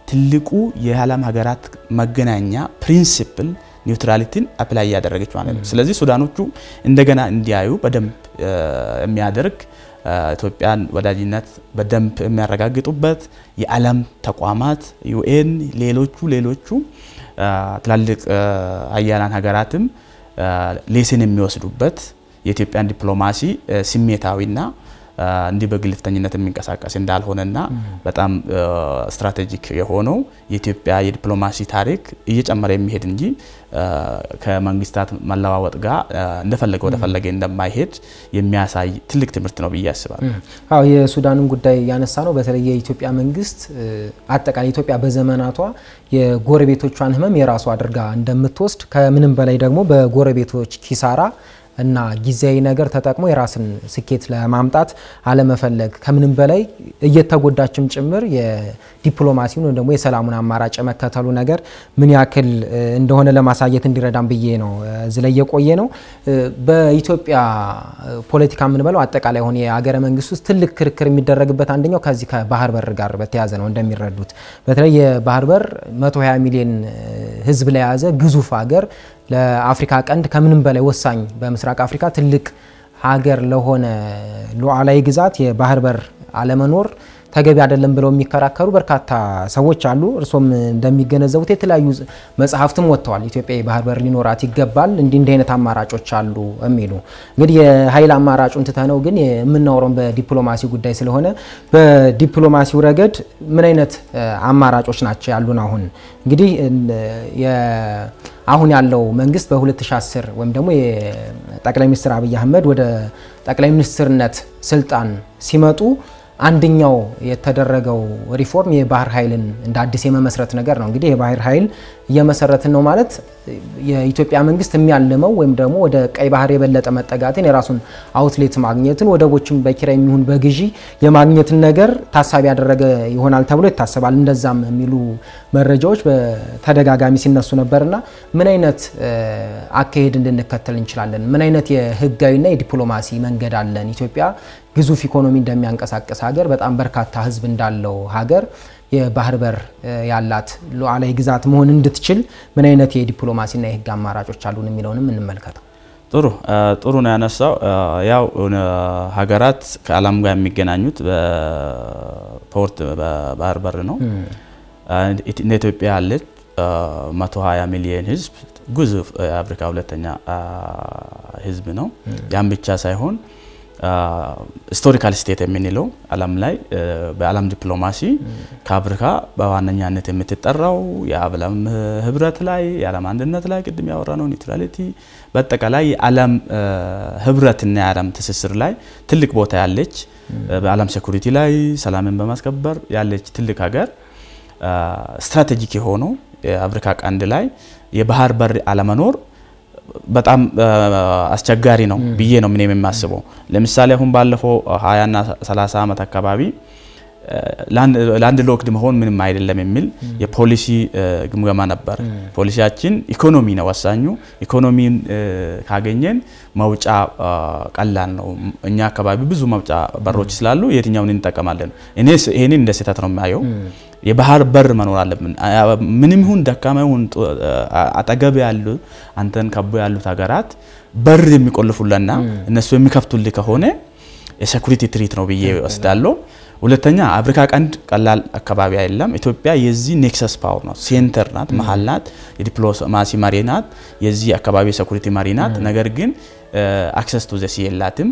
ትልቁ የዓለም ሀገራት መገናኛ ፕሪንሲፕል ኒውትራሊቲን አፕላይ እያደረገች ማለት ነው። ስለዚህ ሱዳኖቹ እንደገና እንዲያዩ በደንብ የሚያደርግ ኢትዮጵያን ወዳጅነት በደንብ የሚያረጋግጡበት የዓለም ተቋማት ዩኤን፣ ሌሎቹ ሌሎቹ ትላልቅ አያላን ሀገራትም ሌስን የሚወስዱበት የኢትዮጵያን ዲፕሎማሲ ስሜታዊና እንዲህ በግልፍተኝነት የሚንቀሳቀስ እንዳልሆነና በጣም ስትራቴጂክ የሆነው የኢትዮጵያ የዲፕሎማሲ ታሪክ እየጨመረ የሚሄድ እንጂ ከመንግስታት መለዋወጥ ጋር እንደፈለገ ወደፈለገ እንደማይሄድ የሚያሳይ ትልቅ ትምህርት ነው ብዬ አስባለሁ።
አዎ የሱዳንን ጉዳይ ያነሳ ነው። በተለይ የኢትዮጵያ መንግስት አጠቃላይ ኢትዮጵያ በዘመናቷ የጎረቤቶቿን ሕመም የራሷ አድርጋ እንደምትወስድ ከምንም በላይ ደግሞ በጎረቤቶች ኪሳራ እና ጊዜያዊ ነገር ተጠቅሞ የራስን ስኬት ለማምጣት አለመፈለግ ከምንም በላይ እየተጎዳችም ጭምር የዲፕሎማሲውን ወይም ደግሞ የሰላሙን አማራጭ የመከተሉ ነገር ምን ያክል እንደሆነ ለማሳየት እንዲረዳም ብዬ ነው እዚህ ላይ የቆየ ነው። በኢትዮጵያ ፖለቲካ የምንበለው አጠቃላይ ሆነ የሀገረ መንግስት ውስጥ ትልቅ ክርክር የሚደረግበት አንደኛው ከዚህ ከባህር በር ጋር በተያያዘ ነው። እንደሚረዱት በተለይ የባህር በር 120 ሚሊዮን ህዝብ ለያዘ ግዙፍ ሀገር ለአፍሪካ ቀንድ ከምንም በላይ ወሳኝ በምስራቅ አፍሪካ ትልቅ ሀገር ለሆነ ሉዓላዊ ግዛት የባህር በር አለመኖር ተገቢ አይደለም ብለው የሚከራከሩ በርካታ ሰዎች አሉ። እርሶም እንደሚገነዘቡት የተለያዩ መጽሐፍትም ወጥተዋል። ኢትዮጵያ የባህር በር ሊኖራት ይገባል፣ እንዲህ እንዲህ አይነት አማራጮች አሉ የሚሉ እንግዲህ የኃይል አማራጩን ትተነው ግን የምናወራው በዲፕሎማሲ ጉዳይ ስለሆነ በዲፕሎማሲው ረገድ ምን አይነት አማራጮች ናቸው ያሉን? አሁን እንግዲህ አሁን ያለው መንግስት በ2010 ወይም ደግሞ የጠቅላይ ሚኒስትር አብይ አህመድ ወደ ጠቅላይ ሚኒስትርነት ስልጣን ሲመጡ አንደኛው የተደረገው ሪፎርም የባህር ኃይልን እንደ አዲስ የመመስረት ነገር ነው። እንግዲህ የባህር ኃይል እየመሰረትን ነው ማለት የኢትዮጵያ መንግስት የሚያልመው ወይም ደግሞ ወደ ቀይ ባህር የበለጠ መጠጋትን የራሱን አውትሌት ማግኘትን ወደቦችን በኪራይ የሚሆን በግዢ የማግኘትን ነገር ታሳቢ ያደረገ ይሆናል ተብሎ ይታሰባል። እንደዛም የሚሉ መረጃዎች በተደጋጋሚ ሲነሱ ነበርና ምን አይነት አካሄድ እንድንከተል እንችላለን? ምን አይነት የህጋዊና የዲፕሎማሲ መንገድ አለን? ኢትዮጵያ ግዙፍ ኢኮኖሚ እንደሚያንቀሳቅስ ሀገር በጣም በርካታ ህዝብ እንዳለው ሀገር የባህር በር ያላት ሉዓላዊ ግዛት መሆን እንድትችል ምን አይነት የዲፕሎማሲና የህግ አማራጮች አሉን የሚለውንም እንመልከተው።
ጥሩ ጥሩ ነው ያነሳው። ያው ሀገራት ከዓለም ጋር የሚገናኙት በፖርት በባህር በር ነው። እንደ ኢትዮጵያ ያለች 120 ሚሊዮን ህዝብ ግዙፍ የአፍሪካ ሁለተኛ ህዝብ ነው። ያም ብቻ ሳይሆን ሂስቶሪካል ስቴት የምንለው ዓለም ላይ በዓለም ዲፕሎማሲ ከአፍሪካ በዋነኛነት የምትጠራው የዓለም ህብረት ላይ የዓለም አንድነት ላይ ቅድም ያወራ ነው ኒውትራሊቲ በአጠቃላይ የዓለም ህብረትና የዓለም ትስስር ላይ ትልቅ ቦታ ያለች በዓለም ሴኩሪቲ ላይ ሰላምን በማስከበር ያለች ትልቅ ሀገር ስትራቴጂክ የሆነው የአፍሪካ ቀንድ ላይ የባህር በር አለመኖር በጣም አስቸጋሪ ነው ብዬ ነው ምን የማስበው። ለምሳሌ አሁን ባለፈው 20ና 30 ዓመት አካባቢ ላንድ ሎክድ መሆን ምንም አይደለም የሚል የፖሊሲ ግምገማ ነበር። ፖሊሲያችን ኢኮኖሚ ነው ወሳኙ። ኢኮኖሚን ካገኘን መውጫ ቀላል ነው። እኛ አካባቢ ብዙ መውጫ በሮች ስላሉ የትኛውን እንጠቀማለን? እኔ ይሄንን እንደ ስህተት ነው የሚያየው። የባህር በር መኖር አለብን። ምንም ይሁን ደካማ ይሁን አጠገብ ያሉ አንተን ከቦ ያሉት ሀገራት በር የሚቆልፉልና እነሱ የሚከፍቱልህ ከሆነ የሴኩሪቲ ትሪት ነው ብዬ ወስዳለሁ። ሁለተኛ አፍሪካ ቀንድ ቀላል አካባቢ አይደለም። ኢትዮጵያ የዚህ ኔክሰስ ፓወር ናት፣ ሴንተር ናት፣ መሀል ናት፣ የዲፕሎማሲ መሪ ናት፣ የዚህ አካባቢ የሴኩሪቲ መሪ ናት። ነገር ግን አክሰስ ቱ ዘ ሲ የላትም።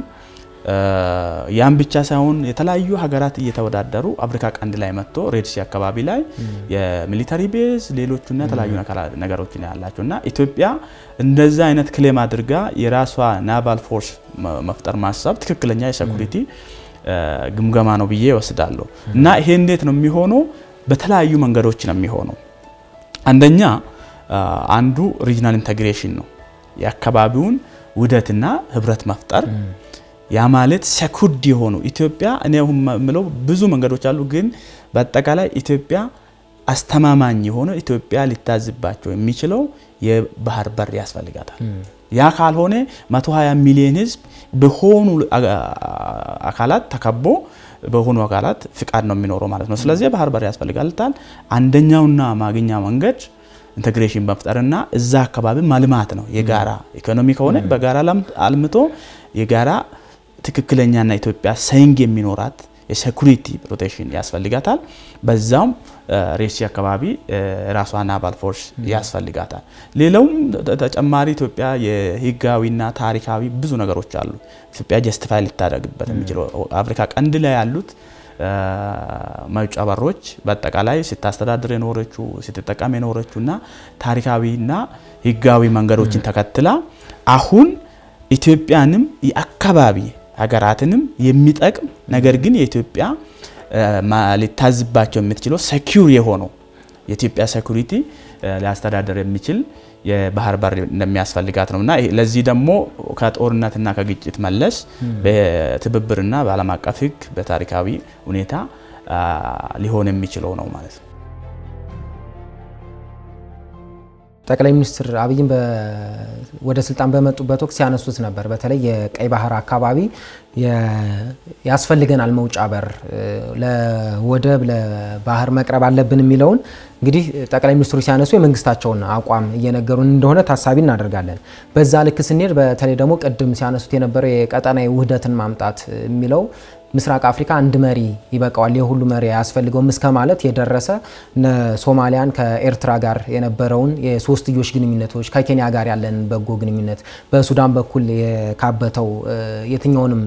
ያን ብቻ ሳይሆን የተለያዩ ሀገራት እየተወዳደሩ አፍሪካ ቀንድ ላይ መጥቶ ሬድሲ አካባቢ ላይ የሚሊታሪ ቤዝ ሌሎቹና የተለያዩ ነገሮች ያላቸው እና ኢትዮጵያ እንደዛ አይነት ክሌም አድርጋ የራሷ ናቫል ፎርስ መፍጠር ማሰብ ትክክለኛ የሴኩሪቲ ግምገማ ነው ብዬ ወስዳለሁ። እና ይሄ እንዴት ነው የሚሆነው? በተለያዩ መንገዶች ነው የሚሆነው። አንደኛ አንዱ ሪጅናል ኢንቴግሬሽን ነው፣ የአካባቢውን ውህደትና ህብረት መፍጠር ያ ማለት ሰኩርድ የሆኑ ኢትዮጵያ እኔ አሁን የምለው ብዙ መንገዶች አሉ፣ ግን በአጠቃላይ ኢትዮጵያ አስተማማኝ የሆነ ኢትዮጵያ ሊታዝባቸው የሚችለው የባህር በር ያስፈልጋታል። ያ ካልሆነ 120 ሚሊዮን ህዝብ በሆኑ አካላት ተከቦ በሆኑ አካላት ፍቃድ ነው የሚኖረው ማለት ነው። ስለዚህ ባህር በር ያስፈልጋል። አንደኛውና ማግኛ መንገድ ኢንቴግሬሽን መፍጠርና እዛ አካባቢ ማልማት ነው። የጋራ ኢኮኖሚ ከሆነ በጋራ አልምቶ የጋራ ትክክለኛና ኢትዮጵያ ሰንግ የሚኖራት የሴኩሪቲ ፕሮቴክሽን ያስፈልጋታል። በዛውም ሬሲ አካባቢ ራሷ ናቫል ፎርስ ያስፈልጋታል። ሌላውም ተጨማሪ ኢትዮጵያ የህጋዊና ታሪካዊ ብዙ ነገሮች አሉ። ኢትዮጵያ ጀስቲፋይ ልታደርግበት የሚችለው አፍሪካ ቀንድ ላይ ያሉት መውጫ በሮች በአጠቃላይ ስታስተዳድር የኖረችው ስትጠቀም የኖረችው እና ታሪካዊና ህጋዊ መንገዶችን ተከትላ አሁን ኢትዮጵያንም የአካባቢ ሀገራትንም የሚጠቅም ነገር ግን የኢትዮጵያ ሊታዝባቸው የምትችለው ሰኪውር የሆነው የኢትዮጵያ ሴኩሪቲ ሊያስተዳደር የሚችል የባህር በር እንደሚያስፈልጋት ነው እና ለዚህ ደግሞ ከጦርነትና ከግጭት መለስ በትብብርና በዓለም አቀፍ ህግ በታሪካዊ ሁኔታ ሊሆን የሚችለው ነው ማለት ነው።
ጠቅላይ ሚኒስትር አብይም ወደ ስልጣን በመጡበት ወቅት ሲያነሱት ነበር። በተለይ የቀይ ባህር አካባቢ ያስፈልገናል መውጫ በር፣ ለወደብ ለባህር መቅረብ አለብን የሚለውን እንግዲህ ጠቅላይ ሚኒስትሩ ሲያነሱ የመንግስታቸውን አቋም እየነገሩን እንደሆነ ታሳቢ እናደርጋለን። በዛ ልክ ስንሄድ በተለይ ደግሞ ቅድም ሲያነሱት የነበረው የቀጠናዊ ውህደትን ማምጣት የሚለው ምስራቅ አፍሪካ አንድ መሪ ይበቃዋል፣ የሁሉ መሪ አያስፈልገውም እስከ ማለት የደረሰ ሶማሊያን ከኤርትራ ጋር የነበረውን የሶስትዮሽ ግንኙነቶች ከኬንያ ጋር ያለን በጎ ግንኙነት በሱዳን በኩል የካበተው የትኛውንም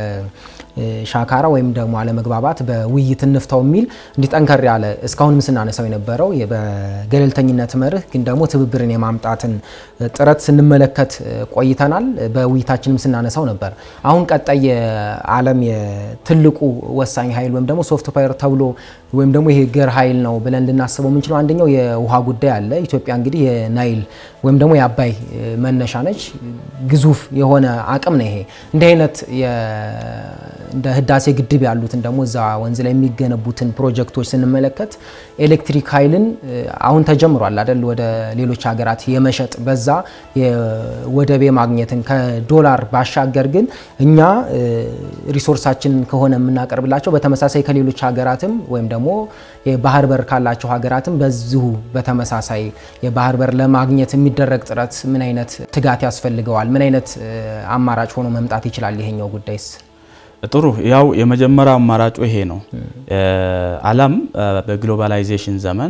ሻካራ ወይም ደግሞ አለመግባባት በውይይት እንፍታው የሚል እንዲህ ጠንከር ያለ እስካሁንም ስናነሳው የነበረው በገለልተኝነት መርህ ግን ደግሞ ትብብርን የማምጣትን ጥረት ስንመለከት ቆይተናል። በውይይታችንም ስናነሳው ነበር። አሁን ቀጣይ የዓለም ትልቁ ወሳኝ ኃይል ወይም ደግሞ ሶፍት ፓወር ተብሎ ወይም ደግሞ ይሄ ገር ኃይል ነው ብለን ልናስበው የምንችለው አንደኛው የውሃ ጉዳይ አለ። ኢትዮጵያ እንግዲህ የናይል ወይም ደግሞ የአባይ መነሻ ነች። ግዙፍ የሆነ አቅም ነው ይሄ እንዲህ አይነት እንደ ህዳሴ ግድብ ያሉትን ደግሞ እዛ ወንዝ ላይ የሚገነቡትን ፕሮጀክቶች ስንመለከት ኤሌክትሪክ ኃይልን አሁን ተጀምሯል አይደል? ወደ ሌሎች ሀገራት የመሸጥ በዛ ወደብ ማግኘትን ከዶላር ባሻገር ግን እኛ ሪሶርሳችንን ከሆነ የምናቀርብላቸው በተመሳሳይ ከሌሎች ሀገራትም ወይም ደግሞ የባህር በር ካላቸው ሀገራትም በዚሁ በተመሳሳይ የባህር በር ለማግኘት የሚደረግ ጥረት ምን አይነት ትጋት ያስፈልገዋል? ምን አይነት አማራጭ ሆኖ መምጣት ይችላል? ይሄኛው ጉዳይስ
ጥሩ ያው የመጀመሪያው አማራጩ ይሄ ነው። ዓለም በግሎባላይዜሽን ዘመን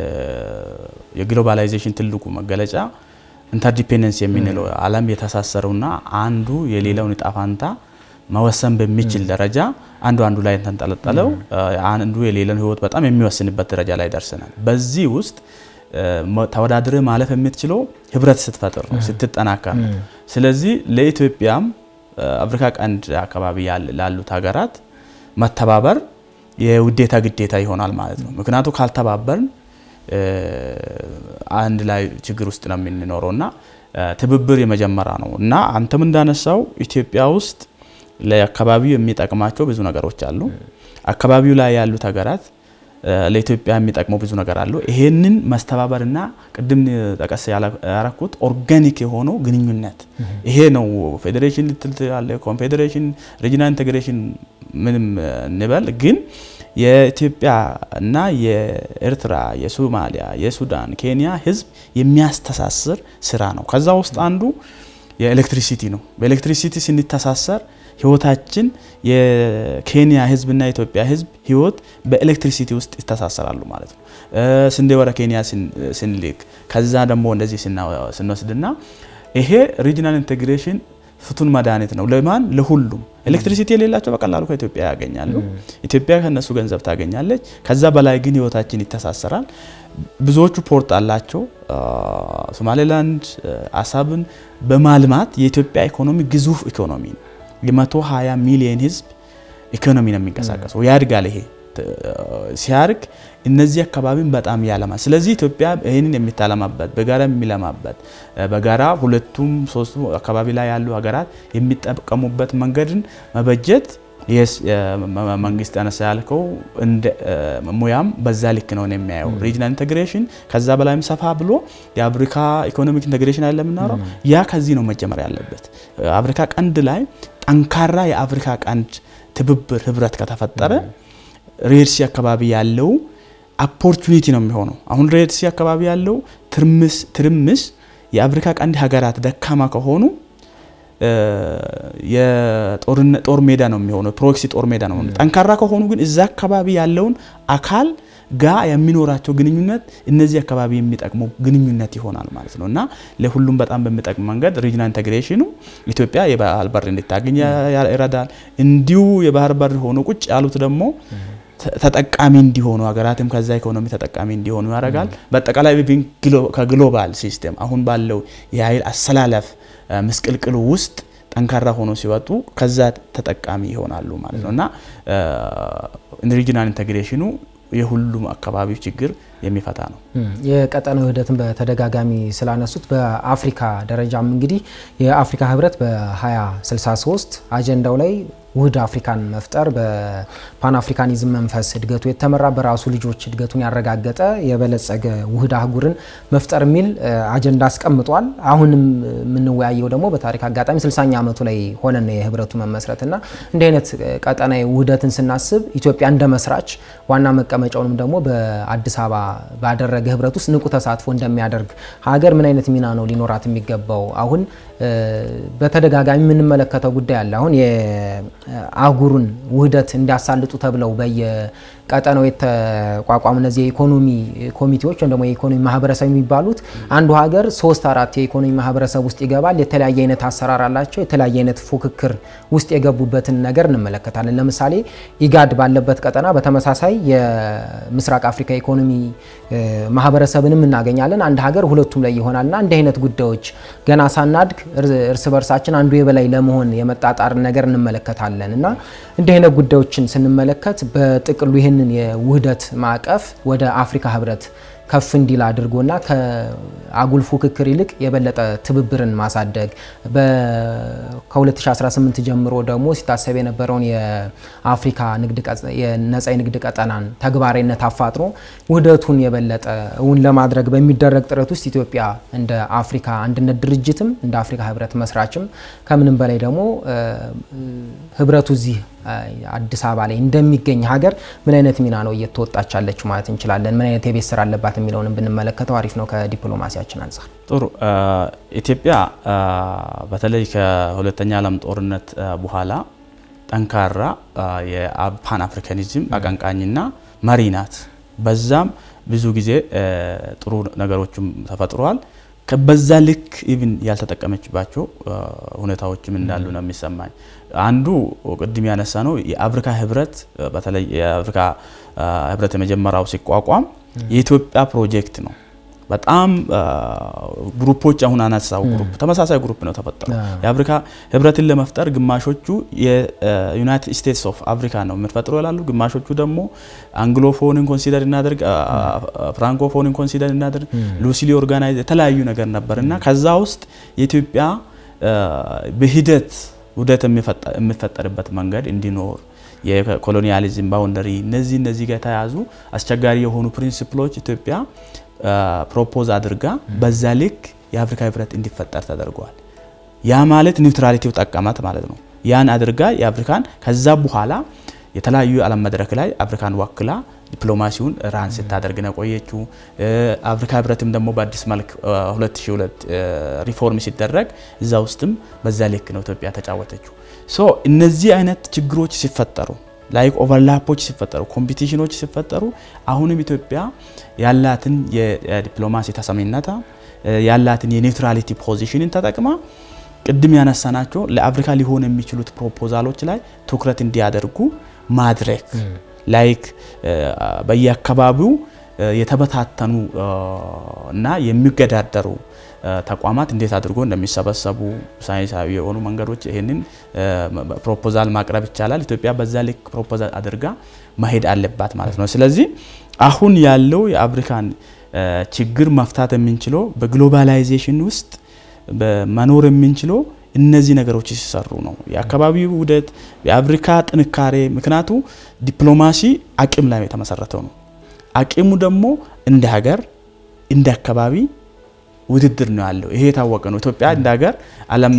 የግሎባላይዜሽን ትልቁ መገለጫ ኢንተርዲፔንደንስ የምንለው ዓለም የተሳሰረውና አንዱ የሌላውን ዕጣ ፈንታ መወሰን በሚችል ደረጃ አንዱ አንዱ ላይ ተንጠለጠለው አንዱ የሌላውን ሕይወት በጣም የሚወስንበት ደረጃ ላይ ደርሰናል። በዚህ ውስጥ ተወዳድረ ማለፍ የምትችለው ህብረት ስትፈጥር ነው፣ ስትጠናከር ነው። ስለዚህ ለኢትዮጵያም አፍሪካ ቀንድ አካባቢ ላሉት ሀገራት መተባበር የውዴታ ግዴታ ይሆናል ማለት ነው። ምክንያቱ ካልተባበርን አንድ ላይ ችግር ውስጥ ነው የምንኖረው እና ትብብር የመጀመሪያ ነው እና አንተም እንዳነሳው ኢትዮጵያ ውስጥ ለአካባቢው የሚጠቅማቸው ብዙ ነገሮች አሉ። አካባቢው ላይ ያሉት ሀገራት ለኢትዮጵያ የሚጠቅመው ብዙ ነገር አሉ። ይሄንን መስተባበርና ቅድም ጠቀስ ያረኩት ኦርጋኒክ የሆነው ግንኙነት ይሄ ነው። ፌዴሬሽን ልትል ያለ ኮንፌዴሬሽን፣ ሪጂናል ኢንቴግሬሽን ምንም እንበል ግን የኢትዮጵያ እና የኤርትራ፣ የሶማሊያ፣ የሱዳን፣ ኬንያ ህዝብ የሚያስተሳስር ስራ ነው። ከዛ ውስጥ አንዱ የኤሌክትሪሲቲ ነው። በኤሌክትሪሲቲ ስንተሳሰር ህይወታችን የኬንያ ህዝብና የኢትዮጵያ ህዝብ ህይወት በኤሌክትሪሲቲ ውስጥ ይተሳሰራሉ ማለት ነው። ስንዴ ወደ ኬንያ ስንልክ ከዛ ደግሞ እንደዚህ ስንወስድና ይሄ ሪጂናል ኢንቴግሬሽን ፍቱን መድኃኒት ነው። ለማን? ለሁሉም። ኤሌክትሪሲቲ የሌላቸው በቀላሉ ከኢትዮጵያ ያገኛሉ። ኢትዮጵያ ከነሱ ገንዘብ ታገኛለች። ከዛ በላይ ግን ህይወታችን ይተሳሰራል። ብዙዎቹ ፖርት አላቸው። ሶማሌላንድ አሳብን በማልማት የኢትዮጵያ ኢኮኖሚ ግዙፍ ኢኮኖሚ ነው። የመቶ 20 ሚሊዮን ህዝብ ኢኮኖሚ ነው የሚንቀሳቀሰው። ያድጋል። ይሄ ሲያርግ እነዚህ አካባቢን በጣም ያለማል። ስለዚህ ኢትዮጵያ ይህንን የሚታለማበት በጋራ የሚለማበት በጋራ ሁለቱም ሶስቱ አካባቢ ላይ ያሉ ሀገራት የሚጠቀሙበት መንገድን መበጀት መንግስት ያነሳ ያልከው ሙያም በዛ ልክ ነው የሚያየው። ሪጅናል ኢንቴግሬሽን ከዛ በላይም ሰፋ ብሎ የአፍሪካ ኢኮኖሚክ ኢንቴግሬሽን አለ የምናወራው ያ ከዚህ ነው መጀመር ያለበት። አፍሪካ ቀንድ ላይ ጠንካራ የአፍሪካ ቀንድ ትብብር ህብረት ከተፈጠረ ሬድሲ አካባቢ ያለው ኦፖርቹኒቲ ነው የሚሆነው። አሁን ሬድሲ አካባቢ ያለው ትርምስ ትርምስ የአፍሪካ ቀንድ ሀገራት ደካማ ከሆኑ የጦር ሜዳ ነው የሚሆነው፣ ፕሮክሲ ጦር ሜዳ ነው። ጠንካራ ከሆኑ ግን እዛ አካባቢ ያለውን አካል ጋ የሚኖራቸው ግንኙነት እነዚህ አካባቢ የሚጠቅመው ግንኙነት ይሆናል ማለት ነው እና ለሁሉም በጣም በሚጠቅም መንገድ ሪጅናል ኢንቴግሬሽኑ ኢትዮጵያ የባህር በር እንድታገኝ ይረዳል። እንዲሁ የባህር በር ሆኖ ቁጭ ያሉት ደግሞ ተጠቃሚ እንዲሆኑ ሀገራትም ከዛ ኢኮኖሚ ተጠቃሚ እንዲሆኑ ያደርጋል። በአጠቃላይ ከግሎባል ሲስተም አሁን ባለው የኃይል አሰላለፍ ምስቅልቅሉ ውስጥ ጠንካራ ሆኖ ሲወጡ ከዛ ተጠቃሚ ይሆናሉ ማለት ነው እና ሪጂናል ኢንቴግሬሽኑ የሁሉም አካባቢው ችግር የሚፈታ ነው።
የቀጠናው ውህደትን በተደጋጋሚ ስላነሱት በአፍሪካ ደረጃም እንግዲህ የአፍሪካ ህብረት በ2063 አጀንዳው ላይ ውህድ አፍሪካን መፍጠር በፓን አፍሪካኒዝም መንፈስ እድገቱ የተመራ በራሱ ልጆች እድገቱን ያረጋገጠ የበለጸገ ውህድ አህጉርን መፍጠር የሚል አጀንዳ አስቀምጧል። አሁንም የምንወያየው ደግሞ በታሪክ አጋጣሚ 60ኛ ዓመቱ ላይ ሆነን የህብረቱ መመስረት እና እንዲህ አይነት ቀጠናዊ ውህደትን ስናስብ ኢትዮጵያ እንደ መስራች ዋና መቀመጫውንም ደግሞ በአዲስ አበባ ባደረገ ህብረት ውስጥ ንቁ ተሳትፎ እንደሚያደርግ ሀገር ምን አይነት ሚና ነው ሊኖራት የሚገባው? አሁን በተደጋጋሚ የምንመለከተው ጉዳይ አለ። አሁን የአህጉሩን ውህደት እንዲያሳልጡ ተብለው በየቀጠናው የተቋቋሙ እነዚህ የኢኮኖሚ ኮሚቴዎች ወይም ደግሞ የኢኮኖሚ ማህበረሰብ የሚባሉት አንዱ ሀገር ሶስት አራት የኢኮኖሚ ማህበረሰብ ውስጥ ይገባል። የተለያየ አይነት አሰራር አላቸው። የተለያየ አይነት ፉክክር ውስጥ የገቡበትን ነገር እንመለከታለን። ለምሳሌ ኢጋድ ባለበት ቀጠና በተመሳሳይ የምስራቅ አፍሪካ ኢኮኖሚ ማህበረሰብንም እናገኛለን። አንድ ሀገር ሁለቱም ላይ ይሆናልና እንዲህ አይነት ጉዳዮች ገና ሳናድግ እርስ በርሳችን አንዱ የበላይ ለመሆን የመጣጣር ነገር እንመለከታለን እና እንዲህ አይነት ጉዳዮችን ስንመለከት በጥቅሉ ይህንን የውህደት ማዕቀፍ ወደ አፍሪካ ህብረት ከፍ እንዲል አድርጎና ከአጉል ፉክክር ይልቅ የበለጠ ትብብርን ማሳደግ ከ2018 ጀምሮ ደግሞ ሲታሰብ የነበረውን የአፍሪካ የነጻ የንግድ ቀጠናን ተግባራዊነት አፋጥኖ ውህደቱን የበለጠ እውን ለማድረግ በሚደረግ ጥረት ውስጥ ኢትዮጵያ እንደ አፍሪካ አንድነት ድርጅትም እንደ አፍሪካ ህብረት መስራችም ከምንም በላይ ደግሞ ህብረቱ እዚህ አዲስ አበባ ላይ እንደሚገኝ ሀገር ምን አይነት ሚና ነው እየተወጣች ያለችው ማለት እንችላለን? ምን አይነት የቤት ስራ አለባት የሚለውንም ብንመለከተው አሪፍ ነው ከዲፕሎማሲያችን አንጻር።
ጥሩ። ኢትዮጵያ በተለይ ከሁለተኛ ዓለም ጦርነት በኋላ ጠንካራ የፓን አፍሪካኒዝም አቀንቃኝና መሪ ናት። በዛም ብዙ ጊዜ ጥሩ ነገሮችም ተፈጥረዋል። በዛ ልክ ኢቭን ያልተጠቀመችባቸው ሁኔታዎችም እንዳሉ ነው የሚሰማኝ። አንዱ ቅድም ያነሳ ነው የአፍሪካ ህብረት በተለይ የአፍሪካ ህብረት የመጀመሪያው ሲቋቋም የኢትዮጵያ ፕሮጀክት ነው። በጣም ግሩፖች አሁን አነሳው ግሩፕ ተመሳሳይ ግሩፕ ነው ተፈጠረው። የአፍሪካ ህብረትን ለመፍጠር ግማሾቹ የዩናይትድ ስቴትስ ኦፍ አፍሪካ ነው የምንፈጥረው ይላሉ። ግማሾቹ ደግሞ አንግሎፎንን ኮንሲደር እናደርግ፣ ፍራንኮፎንን ኮንሲደር እናደርግ፣ ሉሲሊ ኦርጋናይዝ የተለያዩ ነገር ነበር እና ከዛ ውስጥ የኢትዮጵያ በሂደት ውህደት የሚፈጠርበት መንገድ እንዲኖር የኮሎኒያሊዝም ባውንደሪ እነዚህ እነዚህ ጋር የተያዙ አስቸጋሪ የሆኑ ፕሪንሲፕሎች ኢትዮጵያ ፕሮፖዝ አድርጋ በዛ ልክ የአፍሪካ ህብረት እንዲፈጠር ተደርጓል። ያ ማለት ኒውትራሊቲው ጠቀማት ማለት ነው። ያን አድርጋ የአፍሪካን ከዛ በኋላ የተለያዩ የዓለም መድረክ ላይ አፍሪካን ወክላ ዲፕሎማሲውን ራን ስታደርግ ነው ቆየችው። አፍሪካ ህብረትም ደግሞ በአዲስ መልክ 2002 ሪፎርም ሲደረግ እዛ ውስጥም በዛ ልክ ነው ኢትዮጵያ ተጫወተችው። ሶ እነዚህ አይነት ችግሮች ሲፈጠሩ ላይክ ኦቨርላፖች ሲፈጠሩ ኮምፒቲሽኖች ሲፈጠሩ አሁንም ኢትዮጵያ ያላትን የዲፕሎማሲ ተሰሚነታ ያላትን የኒውትራሊቲ ፖዚሽንን ተጠቅማ ቅድም ያነሳናቸው ለአፍሪካ ሊሆን የሚችሉት ፕሮፖዛሎች ላይ ትኩረት እንዲያደርጉ ማድረግ ላይክ በየአካባቢው የተበታተኑ እና የሚገዳደሩ ተቋማት እንዴት አድርጎ እንደሚሰበሰቡ ሳይንሳዊ የሆኑ መንገዶች ይህንን ፕሮፖዛል ማቅረብ ይቻላል። ኢትዮጵያ በዛ ልክ ፕሮፖዛል አድርጋ መሄድ አለባት ማለት ነው። ስለዚህ አሁን ያለው የአፍሪካን ችግር መፍታት የምንችለው በግሎባላይዜሽን ውስጥ መኖር የምንችለው እነዚህ ነገሮች ሲሰሩ ነው። የአካባቢው ውህደት፣ የአፍሪካ ጥንካሬ። ምክንያቱ ዲፕሎማሲ አቅም ላይ የተመሰረተው ነው። አቅሙ ደግሞ እንደ ሀገር እንደ አካባቢ ውድድር ነው ያለው። ይሄ የታወቀ ነው። ኢትዮጵያ እንደ ሀገር ዓለም ላይ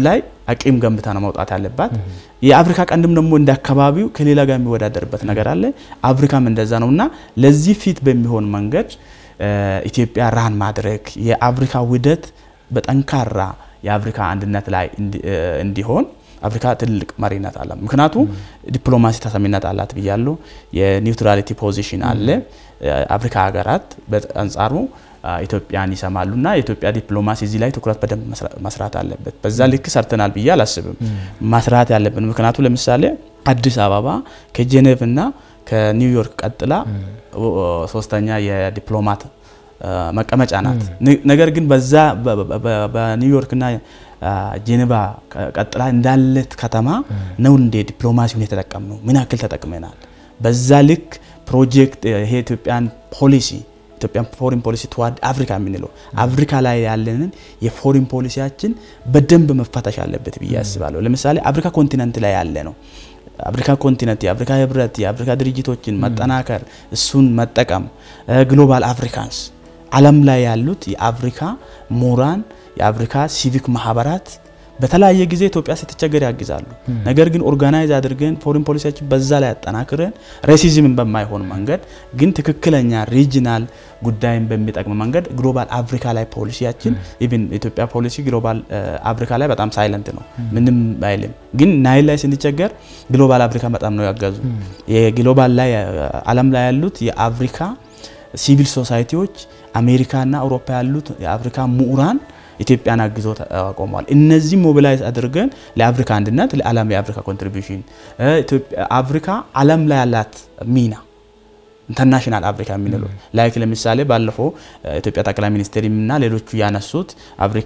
አቂም ገንብታ ነው መውጣት ያለባት። የአፍሪካ ቀንድም ደግሞ እንደ አካባቢው ከሌላ ጋር የሚወዳደርበት ነገር አለ። አፍሪካም እንደዛ ነው እና ለዚህ ፊት በሚሆን መንገድ ኢትዮጵያ ራን ማድረግ የአፍሪካ ውህደት በጠንካራ የአፍሪካ አንድነት ላይ እንዲሆን አፍሪካ ትልቅ መሪነት አለ። ምክንያቱ ዲፕሎማሲ ተሰሚነት አላት ብያለሁ። የኒውትራሊቲ ፖዚሽን አለ። አፍሪካ ሀገራት በአንጻሩ ኢትዮጵያን ይሰማሉ እና የኢትዮጵያ ዲፕሎማሲ እዚህ ላይ ትኩረት በደንብ መስራት አለበት። በዛ ልክ ሰርተናል ብዬ አላስብም። መስራት ያለብን ምክንያቱ ለምሳሌ አዲስ አበባ ከጄኔቭ እና ከኒውዮርክ ቀጥላ ሶስተኛ የዲፕሎማት መቀመጫ ናት። ነገር ግን በዛ በኒውዮርክና ጄኔቫ ቀጥላ እንዳለት ከተማ ነው እንደ ዲፕሎማሲውን የተጠቀም ነው። ምን ያክል ተጠቅመናል? በዛ ልክ ፕሮጀክት ይሄ ኢትዮጵያን ፖሊሲ ኢትዮጵያን ፎሪን ፖሊሲ ትዋርድ አፍሪካ የምንለው አፍሪካ ላይ ያለንን የፎሪን ፖሊሲያችን በደንብ መፈተሽ አለበት ብዬ አስባለሁ። ለምሳሌ አፍሪካ ኮንቲነንት ላይ ያለ ነው አፍሪካ ኮንቲነንት የአፍሪካ ህብረት የአፍሪካ ድርጅቶችን መጠናከር እሱን መጠቀም ግሎባል አፍሪካንስ ዓለም ላይ ያሉት የአፍሪካ ምሁራን የአፍሪካ ሲቪክ ማህበራት በተለያየ ጊዜ ኢትዮጵያ ስትቸገር ያግዛሉ። ነገር ግን ኦርጋናይዝ አድርገን ፎሪን ፖሊሲያችን በዛ ላይ አጠናክረን ሬሲዝምን በማይሆን መንገድ ግን ትክክለኛ ሪጂናል ጉዳይን በሚጠቅም መንገድ ግሎባል አፍሪካ ላይ ፖሊሲያችን ኢቭን ኢትዮጵያ ፖሊሲ ግሎባል አፍሪካ ላይ በጣም ሳይለንት ነው፣ ምንም አይልም። ግን ናይል ላይ ስንቸገር ግሎባል አፍሪካ በጣም ነው ያገዙ። የግሎባል ላይ ዓለም ላይ ያሉት የአፍሪካ ሲቪል ሶሳይቲዎች አሜሪካና አውሮፓ ያሉት የአፍሪካ ምሁራን ኢትዮጵያን አግዞ ቆመዋል። እነዚህ ሞቢላይዝ አድርገን ለአፍሪካ አንድነት ለዓለም የአፍሪካ ኮንትሪቢሽን አፍሪካ ዓለም ላይ ያላት ሚና ኢንተርናሽናል አፍሪካ የምንለው ላይክ ለምሳሌ ባለፈው ኢትዮጵያ ጠቅላይ ሚኒስትር እና ሌሎቹ ያነሱት አፍሪካ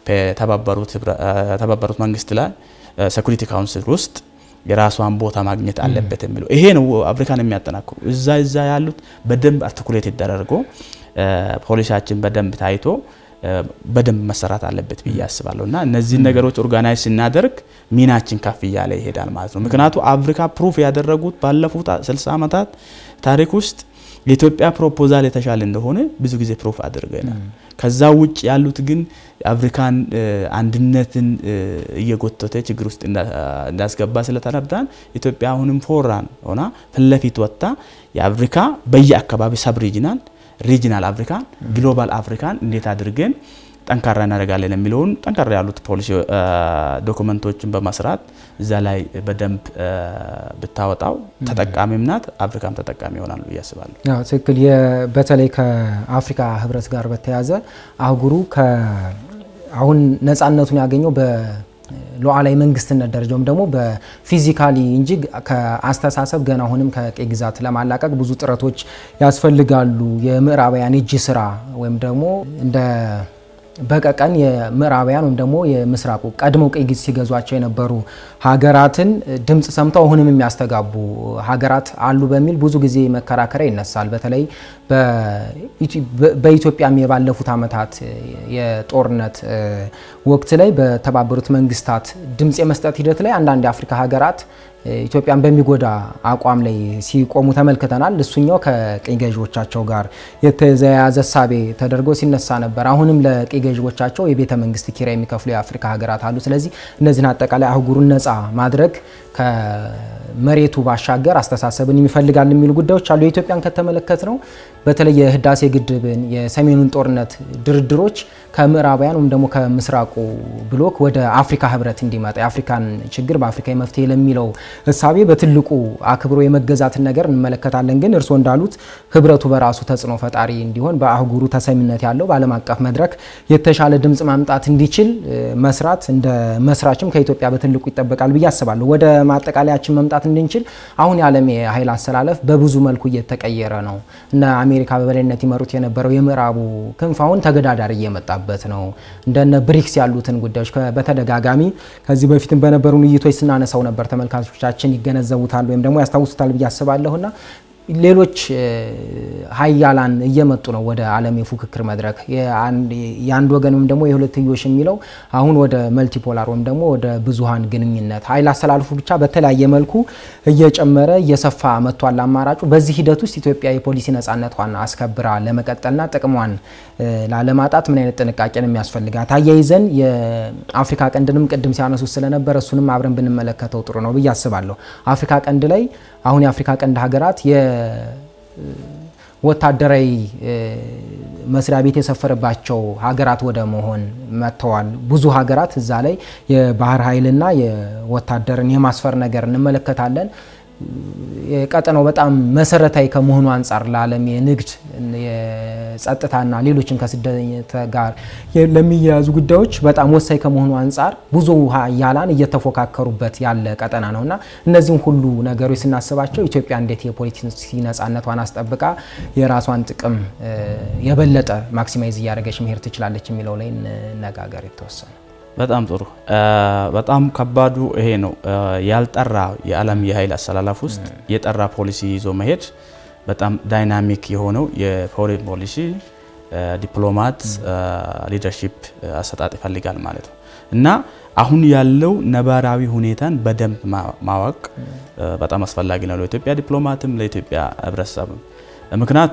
በተባበሩት መንግስት ላይ ሴኩሪቲ ካውንስል ውስጥ የራሷን ቦታ ማግኘት አለበት የሚለው ይሄ ነው አፍሪካን የሚያጠናክሩ እዛ እዛ ያሉት በደንብ አርቲኩሌት ተደርጎ ፖሊሲያችን በደንብ ታይቶ በደንብ መሰራት አለበት ብዬ አስባለሁ እና እነዚህን ነገሮች ኦርጋናይዝ ስናደርግ ሚናችን ከፍ እያለ ይሄዳል ማለት ነው። ምክንያቱ አፍሪካ ፕሩፍ ያደረጉት ባለፉት 60 ዓመታት ታሪክ ውስጥ የኢትዮጵያ ፕሮፖዛል የተሻለ እንደሆነ ብዙ ጊዜ ፕሩፍ አድርገናል። ከዛ ውጭ ያሉት ግን የአፍሪካን አንድነትን እየጎተተ ችግር ውስጥ እንዳስገባ ስለተረዳን ኢትዮጵያ አሁንም ፎራን ሆና ፊት ለፊት ወጥታ የአፍሪካ በየአካባቢ ሰብ ሪጂናል ሪጂናል አፍሪካን ግሎባል አፍሪካን እንዴት አድርገን ጠንካራ እናደርጋለን የሚለውን ጠንካራ ያሉት ፖሊሲ ዶክመንቶችን በመስራት እዛ ላይ በደንብ ብታወጣው ተጠቃሚም ናት፣ አፍሪካም ተጠቃሚ ይሆናሉ ብዬ አስባለሁ።
ትክክል። በተለይ ከአፍሪካ ህብረት ጋር በተያያዘ አህጉሩ አሁን ነፃነቱን ያገኘው ሉዓላዊ መንግስትነት ደረጃውም ደግሞ በፊዚካሊ እንጂ ከአስተሳሰብ ገና አሁንም ከቀይ ግዛት ለማላቀቅ ብዙ ጥረቶች ያስፈልጋሉ። የምዕራባውያን እጅ ስራ ወይም ደግሞ እንደ በቀቀን የምዕራባውያን ወይም ደግሞ የምስራቁ ቀድመው ቀይ ግዛት ሲገዟቸው የነበሩ ሀገራትን ድምፅ ሰምተው አሁንም የሚያስተጋቡ ሀገራት አሉ በሚል ብዙ ጊዜ መከራከሪያ ይነሳል። በተለይ በኢትዮጵያም የባለፉት ዓመታት የጦርነት ወቅት ላይ በተባበሩት መንግስታት ድምፅ የመስጠት ሂደት ላይ አንዳንድ የአፍሪካ ሀገራት ኢትዮጵያን በሚጎዳ አቋም ላይ ሲቆሙ ተመልክተናል። እሱኛው ከቅኝ ገዢዎቻቸው ጋር የተያያዘ እሳቤ ተደርጎ ሲነሳ ነበር። አሁንም ለቅኝ ገዢዎቻቸው የቤተ መንግስት ኪራይ የሚከፍሉ የአፍሪካ ሀገራት አሉ። ስለዚህ እነዚህን አጠቃላይ አህጉሩን ነፃ ማድረግ ከመሬቱ ባሻገር አስተሳሰብን ይፈልጋል የሚሉ ጉዳዮች አሉ። የኢትዮጵያን ከተመለከት ነው በተለይ የህዳሴ ግድብን የሰሜኑን ጦርነት ድርድሮች ከምዕራባውያን ወይም ደግሞ ከምስራቁ ብሎክ ወደ አፍሪካ ህብረት እንዲመጣ የአፍሪካን ችግር በአፍሪካ መፍትሄ ለሚለው እሳቤ በትልቁ አክብሮ የመገዛትን ነገር እንመለከታለን። ግን እርስዎ እንዳሉት ህብረቱ በራሱ ተጽዕኖ ፈጣሪ እንዲሆን በአህጉሩ ተሰሚነት ያለው በዓለም አቀፍ መድረክ የተሻለ ድምፅ ማምጣት እንዲችል መስራት እንደ መስራችም ከኢትዮጵያ በትልቁ ይጠበቃል ብዬ አስባለሁ። ወደ ማጠቃለያችን መምጣት እንድንችል አሁን የዓለም የኃይል አሰላለፍ በብዙ መልኩ እየተቀየረ ነው። እነ አሜሪካ በበላይነት ይመሩት የነበረው የምዕራቡ ክንፍ አሁን ተገዳዳሪ እየመጣበት ነው። እንደነ ብሪክስ ያሉትን ጉዳዮች በተደጋጋሚ ከዚህ በፊትም በነበሩ ውይይቶች ስናነሳው ነበር። ተመልካቾቻችን ይገነዘቡታል ወይም ደግሞ ያስታውሱታል ብዬ አስባለሁና ሌሎች ሀያላን እየመጡ ነው ወደ ዓለም የፉክክር መድረክ። የአንድ ወገን ወይም ደግሞ የሁለትዮሽ የሚለው አሁን ወደ መልቲፖላር ወይም ደግሞ ወደ ብዙሀን ግንኙነት ኃይል አስተላልፉ ብቻ በተለያየ መልኩ እየጨመረ እየሰፋ መጥቷል አማራጩ። በዚህ ሂደት ውስጥ ኢትዮጵያ የፖሊሲ ነጻነቷን አስከብራ ለመቀጠልና ጥቅሟን ላለማጣት ምን አይነት ጥንቃቄ ነው የሚያስፈልጋት? አያይዘን የአፍሪካ ቀንድንም ቅድም ሲያነሱት ስለነበረ እሱንም አብረን ብንመለከተው ጥሩ ነው ብዬ አስባለሁ። አፍሪካ ቀንድ ላይ አሁን የአፍሪካ ቀንድ ሀገራት የወታደራዊ መስሪያ ቤት የሰፈረባቸው ሀገራት ወደ መሆን መጥተዋል። ብዙ ሀገራት እዛ ላይ የባህር ኃይልና የወታደርን የማስፈር ነገር እንመለከታለን። የቀጠናው በጣም መሰረታዊ ከመሆኑ አንጻር ለዓለም የንግድ የጸጥታና ሌሎችን ከስደት ጋር ለሚያያዙ ጉዳዮች በጣም ወሳኝ ከመሆኑ አንጻር ብዙ ሀያላን እየተፎካከሩበት ያለ ቀጠና ነው እና እነዚህም ሁሉ ነገሮች ስናስባቸው ኢትዮጵያ እንዴት የፖለቲሲ ነጻነቷን አስጠብቃ የራሷን ጥቅም የበለጠ ማክሲማይዝ እያደረገች መሄድ ትችላለች የሚለው ላይ ነጋገር የተወሰነ
በጣም ጥሩ። በጣም ከባዱ ይሄ ነው። ያልጠራ የዓለም የኃይል አሰላለፍ ውስጥ የጠራ ፖሊሲ ይዞ መሄድ በጣም ዳይናሚክ የሆነው የፎሬን ፖሊሲ ዲፕሎማት ሊደርሺፕ አሰጣጥ ይፈልጋል ማለት ነው እና አሁን ያለው ነባራዊ ሁኔታን በደንብ ማወቅ በጣም አስፈላጊ ነው ለኢትዮጵያ ዲፕሎማትም ለኢትዮጵያ ሕብረተሰብም ምክንያቱ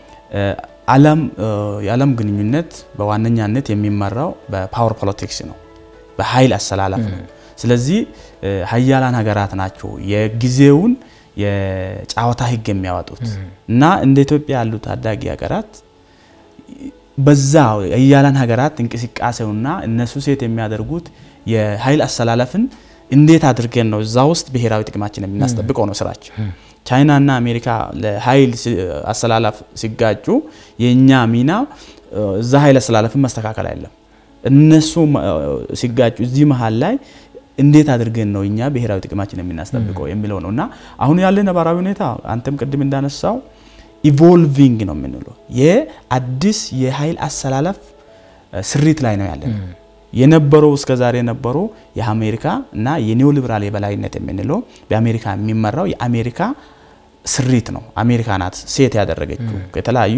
የዓለም ግንኙነት በዋነኛነት የሚመራው በፓወር ፖለቲክስ ነው፣ በኃይል አሰላለፍ ነው። ስለዚህ ሀያላን ሀገራት ናቸው የጊዜውን የጨዋታ ህግ የሚያወጡት እና እንደ ኢትዮጵያ ያሉ ታዳጊ ሀገራት በዛ ሀያላን ሀገራት እንቅስቃሴውና እነሱ ሴት የሚያደርጉት የኃይል አሰላለፍን እንዴት አድርገን ነው እዛ ውስጥ ብሔራዊ ጥቅማችን የምናስጠብቀው ነው ስራቸው። ቻይና እና አሜሪካ ለኃይል አሰላለፍ ሲጋጩ የእኛ ሚና እዛ ኃይል አሰላለፍን መስተካከል አይደለም። እነሱ ሲጋጩ እዚህ መሀል ላይ እንዴት አድርገን ነው እኛ ብሔራዊ ጥቅማችን የምናስጠብቀው የሚለው ነው እና አሁን ያለ ነባራዊ ሁኔታ አንተም ቅድም እንዳነሳው ኢቮልቪንግ ነው የምንለው የአዲስ የኃይል አሰላለፍ ስሪት ላይ ነው ያለ የነበረው እስከ ዛሬ የነበረው የአሜሪካ እና የኒዮ ሊበራል የበላይነት የምንለው በአሜሪካ የሚመራው የአሜሪካ ስሪት ነው። አሜሪካ ናት ሴት ያደረገችው ከተለያዩ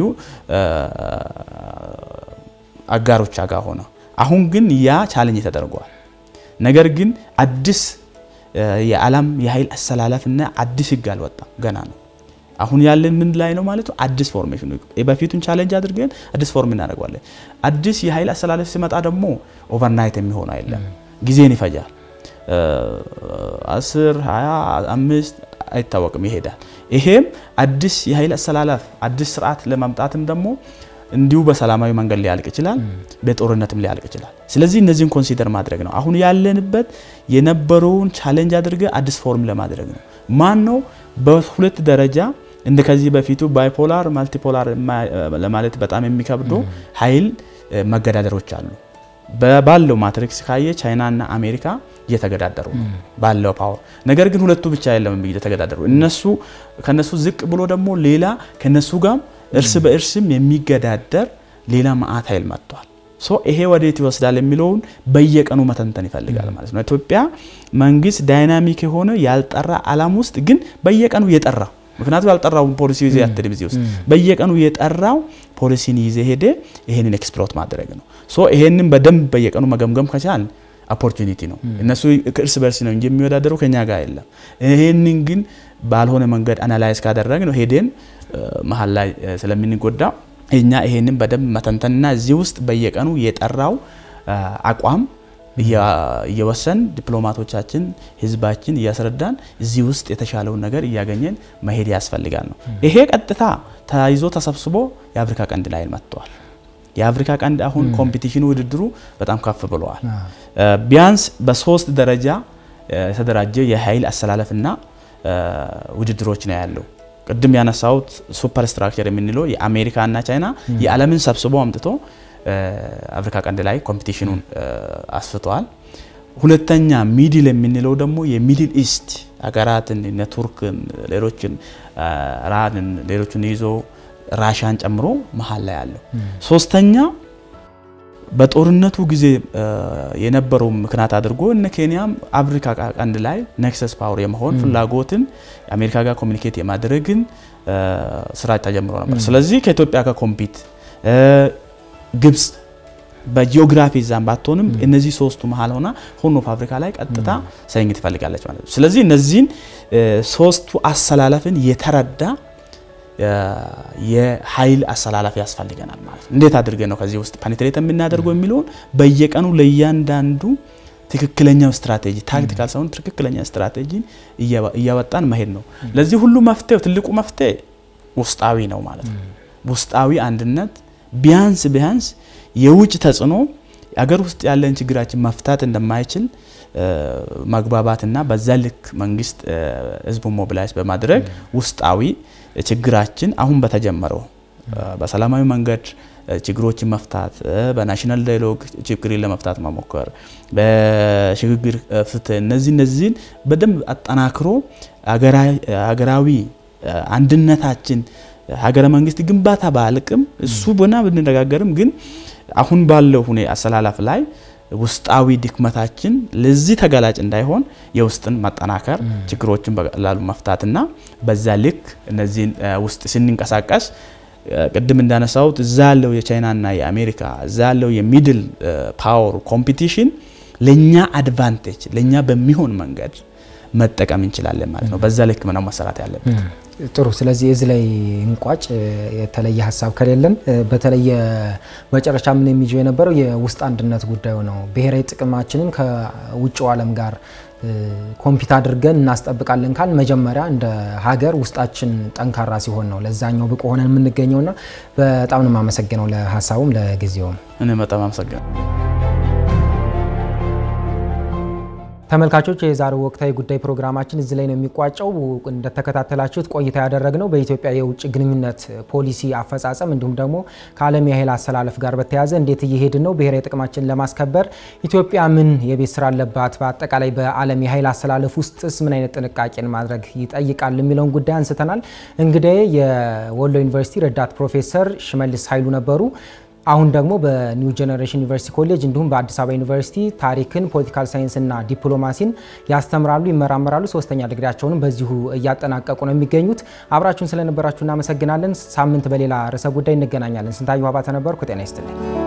አጋሮቿ ጋር ሆነ። አሁን ግን ያ ቻለንጅ ተደርጓል። ነገር ግን አዲስ የዓለም የኃይል አሰላለፍና አዲስ ህግ አልወጣም፣ ገና ነው። አሁን ያለን ምን ላይ ነው ማለት ነው? አዲስ ፎርሜሽን ነው። በፊቱን ቻሌንጅ አድርገን አዲስ ፎርም እናደርገዋለን። አዲስ የኃይል አሰላለፍ ሲመጣ ደግሞ ኦቨርናይት የሚሆን አይደለም፣ ጊዜን ይፈጃል። አስር ሀያ አምስት አይታወቅም፣ ይሄዳል። ይሄም አዲስ የኃይል አሰላለፍ አዲስ ስርዓት ለማምጣትም ደግሞ እንዲሁ በሰላማዊ መንገድ ሊያልቅ ይችላል፣ በጦርነትም ሊያልቅ ይችላል። ስለዚህ እነዚህን ኮንሲደር ማድረግ ነው። አሁን ያለንበት የነበረውን ቻሌንጅ አድርገ አዲስ ፎርም ለማድረግ ነው። ማን ነው በሁለት ደረጃ እንደ ከዚህ በፊቱ ባይፖላር ማልቲፖላር ለማለት በጣም የሚከብዱ ኃይል መገዳደሮች አሉ። ባለው ማትሪክስ ካየ ቻይናና አሜሪካ እየተገዳደሩ ነው ባለው ፓወር። ነገር ግን ሁለቱ ብቻ የለም እየተገዳደሩ እነሱ ከነሱ ዝቅ ብሎ ደግሞ ሌላ ከነሱ ጋር እርስ በእርስም የሚገዳደር ሌላ መዓት ኃይል መጥቷል። ሶ ይሄ ወዴት ይወስዳል የሚለውን በየቀኑ መተንተን ይፈልጋል ማለት ነው። ኢትዮጵያ መንግስት ዳይናሚክ የሆነ ያልጠራ አላም ውስጥ ግን በየቀኑ የጠራ ምክንያቱም ያልጠራውን ፖሊሲ ይዘ ያትድም እዚህ ውስጥ በየቀኑ የጠራው ፖሊሲን ይዘ ሄደ ይሄንን ኤክስፕሎት ማድረግ ነው። ሶ ይሄንን በደንብ በየቀኑ መገምገም ከቻል ኦፖርቹኒቲ ነው። እነሱ እርስ በርስ ነው እንጂ የሚወዳደሩ ከኛ ጋር የለም። ይሄንን ግን ባልሆነ መንገድ አናላይዝ ካደረግ ነው ሄደን መሀል ላይ ስለምንጎዳ እኛ ይሄንን በደንብ መተንተንና እዚህ ውስጥ በየቀኑ የጠራው አቋም እየወሰን ዲፕሎማቶቻችን ህዝባችን እያስረዳን እዚህ ውስጥ የተሻለውን ነገር እያገኘን መሄድ ያስፈልጋል ነው። ይሄ ቀጥታ ተያይዞ ተሰብስቦ የአፍሪካ ቀንድ ላይ መጥተዋል። የአፍሪካ ቀንድ አሁን ኮምፒቲሽኑ ውድድሩ በጣም ከፍ ብለዋል። ቢያንስ በሶስት ደረጃ የተደራጀ የኃይል አሰላለፍና ውድድሮች ነው ያለው። ቅድም ያነሳሁት ሱፐር ስትራክቸር የምንለው የአሜሪካና ቻይና የዓለምን ሰብስቦ አምጥቶ አፍሪካ ቀንድ ላይ ኮምፒቲሽኑን አስፍተዋል። ሁለተኛ ሚድል የምንለው ደግሞ የሚድል ኢስት ሀገራትን እነ ቱርክን፣ ሌሎችን ራንን፣ ሌሎችን ይዞ ራሻን ጨምሮ መሀል ላይ አለው። ሶስተኛ በጦርነቱ ጊዜ የነበረው ምክንያት አድርጎ እነ ኬንያም አፍሪካ ቀንድ ላይ ነክሰስ ፓወር የመሆን ፍላጎትን አሜሪካ ጋር ኮሚኒኬት የማድረግን ስራ ተጀምሮ ነበር። ስለዚህ ከኢትዮጵያ ጋር ኮምፒት ግብጽ በጂኦግራፊ ዛም ባትሆንም እነዚህ ሶስቱ መሀል ሆና ሆርን ኦፍ አፍሪካ ላይ ቀጥታ ሰኝት ትፈልጋለች ማለት ነው። ስለዚህ እነዚህን ሶስቱ አሰላለፍን የተረዳ የኃይል አሰላለፍ ያስፈልገናል ማለት ነው። እንዴት አድርገን ነው ከዚህ ውስጥ ፓኒትሬት የምናደርገው የሚለውን በየቀኑ ለእያንዳንዱ ትክክለኛው ስትራቴጂ ታክቲካል ሳይሆን ትክክለኛ ስትራቴጂን እያወጣን መሄድ ነው። ለዚህ ሁሉ መፍትሄው ትልቁ መፍትሄ ውስጣዊ ነው ማለት ነው። ውስጣዊ አንድነት ቢያንስ ቢያንስ የውጭ ተጽዕኖ አገር ውስጥ ያለን ችግራችን መፍታት እንደማይችል መግባባትና በዛ ልክ መንግስት ህዝቡን ሞቢላይዝ በማድረግ ውስጣዊ ችግራችን አሁን በተጀመረው በሰላማዊ መንገድ ችግሮችን መፍታት በናሽናል ዳያሎግ ችግርን ለመፍታት መሞከር በሽግግር ፍትህ እነዚህ እነዚህን በደንብ አጠናክሮ ሀገራዊ አንድነታችን ሀገረ መንግስት ግንባታ ባልቅም እሱ ቦና ብንነጋገርም ግን አሁን ባለው ሁኔ አሰላለፍ ላይ ውስጣዊ ድክመታችን ለዚህ ተጋላጭ እንዳይሆን የውስጥን ማጠናከር ችግሮችን በቀላሉ መፍታትና በዛ ልክ እነዚህን ውስጥ ስንንቀሳቀስ ቅድም እንዳነሳሁት እዛ ያለው የቻይናና የአሜሪካ እዛ ያለው የሚድል ፓወር ኮምፒቲሽን ለእኛ አድቫንቴጅ ለእኛ በሚሆን መንገድ መጠቀም እንችላለን ማለት ነው። በዛ ልክ ምነው መሰራት ያለበት።
ጥሩ። ስለዚህ እዚህ ላይ እንቋጭ። የተለየ ሀሳብ ከሌለን በተለየ መጨረሻ ምን የሚይዘው የነበረው የውስጥ አንድነት ጉዳዩ ነው። ብሔራዊ ጥቅማችንን ከውጭው ዓለም ጋር ኮምፒት አድርገን እናስጠብቃለን ካል መጀመሪያ እንደ ሀገር ውስጣችን ጠንካራ ሲሆን ነው ለዛኛው ብቁ ሆነን የምንገኘውና በጣም ነው የማመሰግነው ለሀሳቡም ለጊዜውም።
እኔ በጣም አመሰግናለሁ።
ተመልካቾች የዛሬው ወቅታዊ ጉዳይ ፕሮግራማችን እዚህ ላይ ነው የሚቋጨው። እንደተከታተላችሁት ቆይታ ያደረግነው በኢትዮጵያ የውጭ ግንኙነት ፖሊሲ አፈጻጸም እንዲሁም ደግሞ ከዓለም የኃይል አሰላለፍ ጋር በተያያዘ እንዴት እየሄድን ነው፣ ብሔራዊ ጥቅማችን ለማስከበር ኢትዮጵያ ምን የቤት ስራ አለባት፣ በአጠቃላይ በዓለም የኃይል አሰላለፍ ውስጥስ ምን አይነት ጥንቃቄን ማድረግ ይጠይቃል የሚለውን ጉዳይ አንስተናል። እንግዲህ የወሎ ዩኒቨርሲቲ ረዳት ፕሮፌሰር ሽመልስ ኃይሉ ነበሩ። አሁን ደግሞ በኒው ጄኔሬሽን ዩኒቨርሲቲ ኮሌጅ እንዲሁም በአዲስ አበባ ዩኒቨርሲቲ ታሪክን፣ ፖለቲካል ሳይንስና ዲፕሎማሲን ያስተምራሉ፣ ይመራመራሉ። ሶስተኛ ዲግሪያቸውንም በዚሁ እያጠናቀቁ ነው የሚገኙት። አብራችሁን ስለነበራችሁ እናመሰግናለን። ሳምንት በሌላ ርዕሰ ጉዳይ እንገናኛለን። ስንታየሁ አባተ ነበርኩ። ጤና ይስጥልኝ።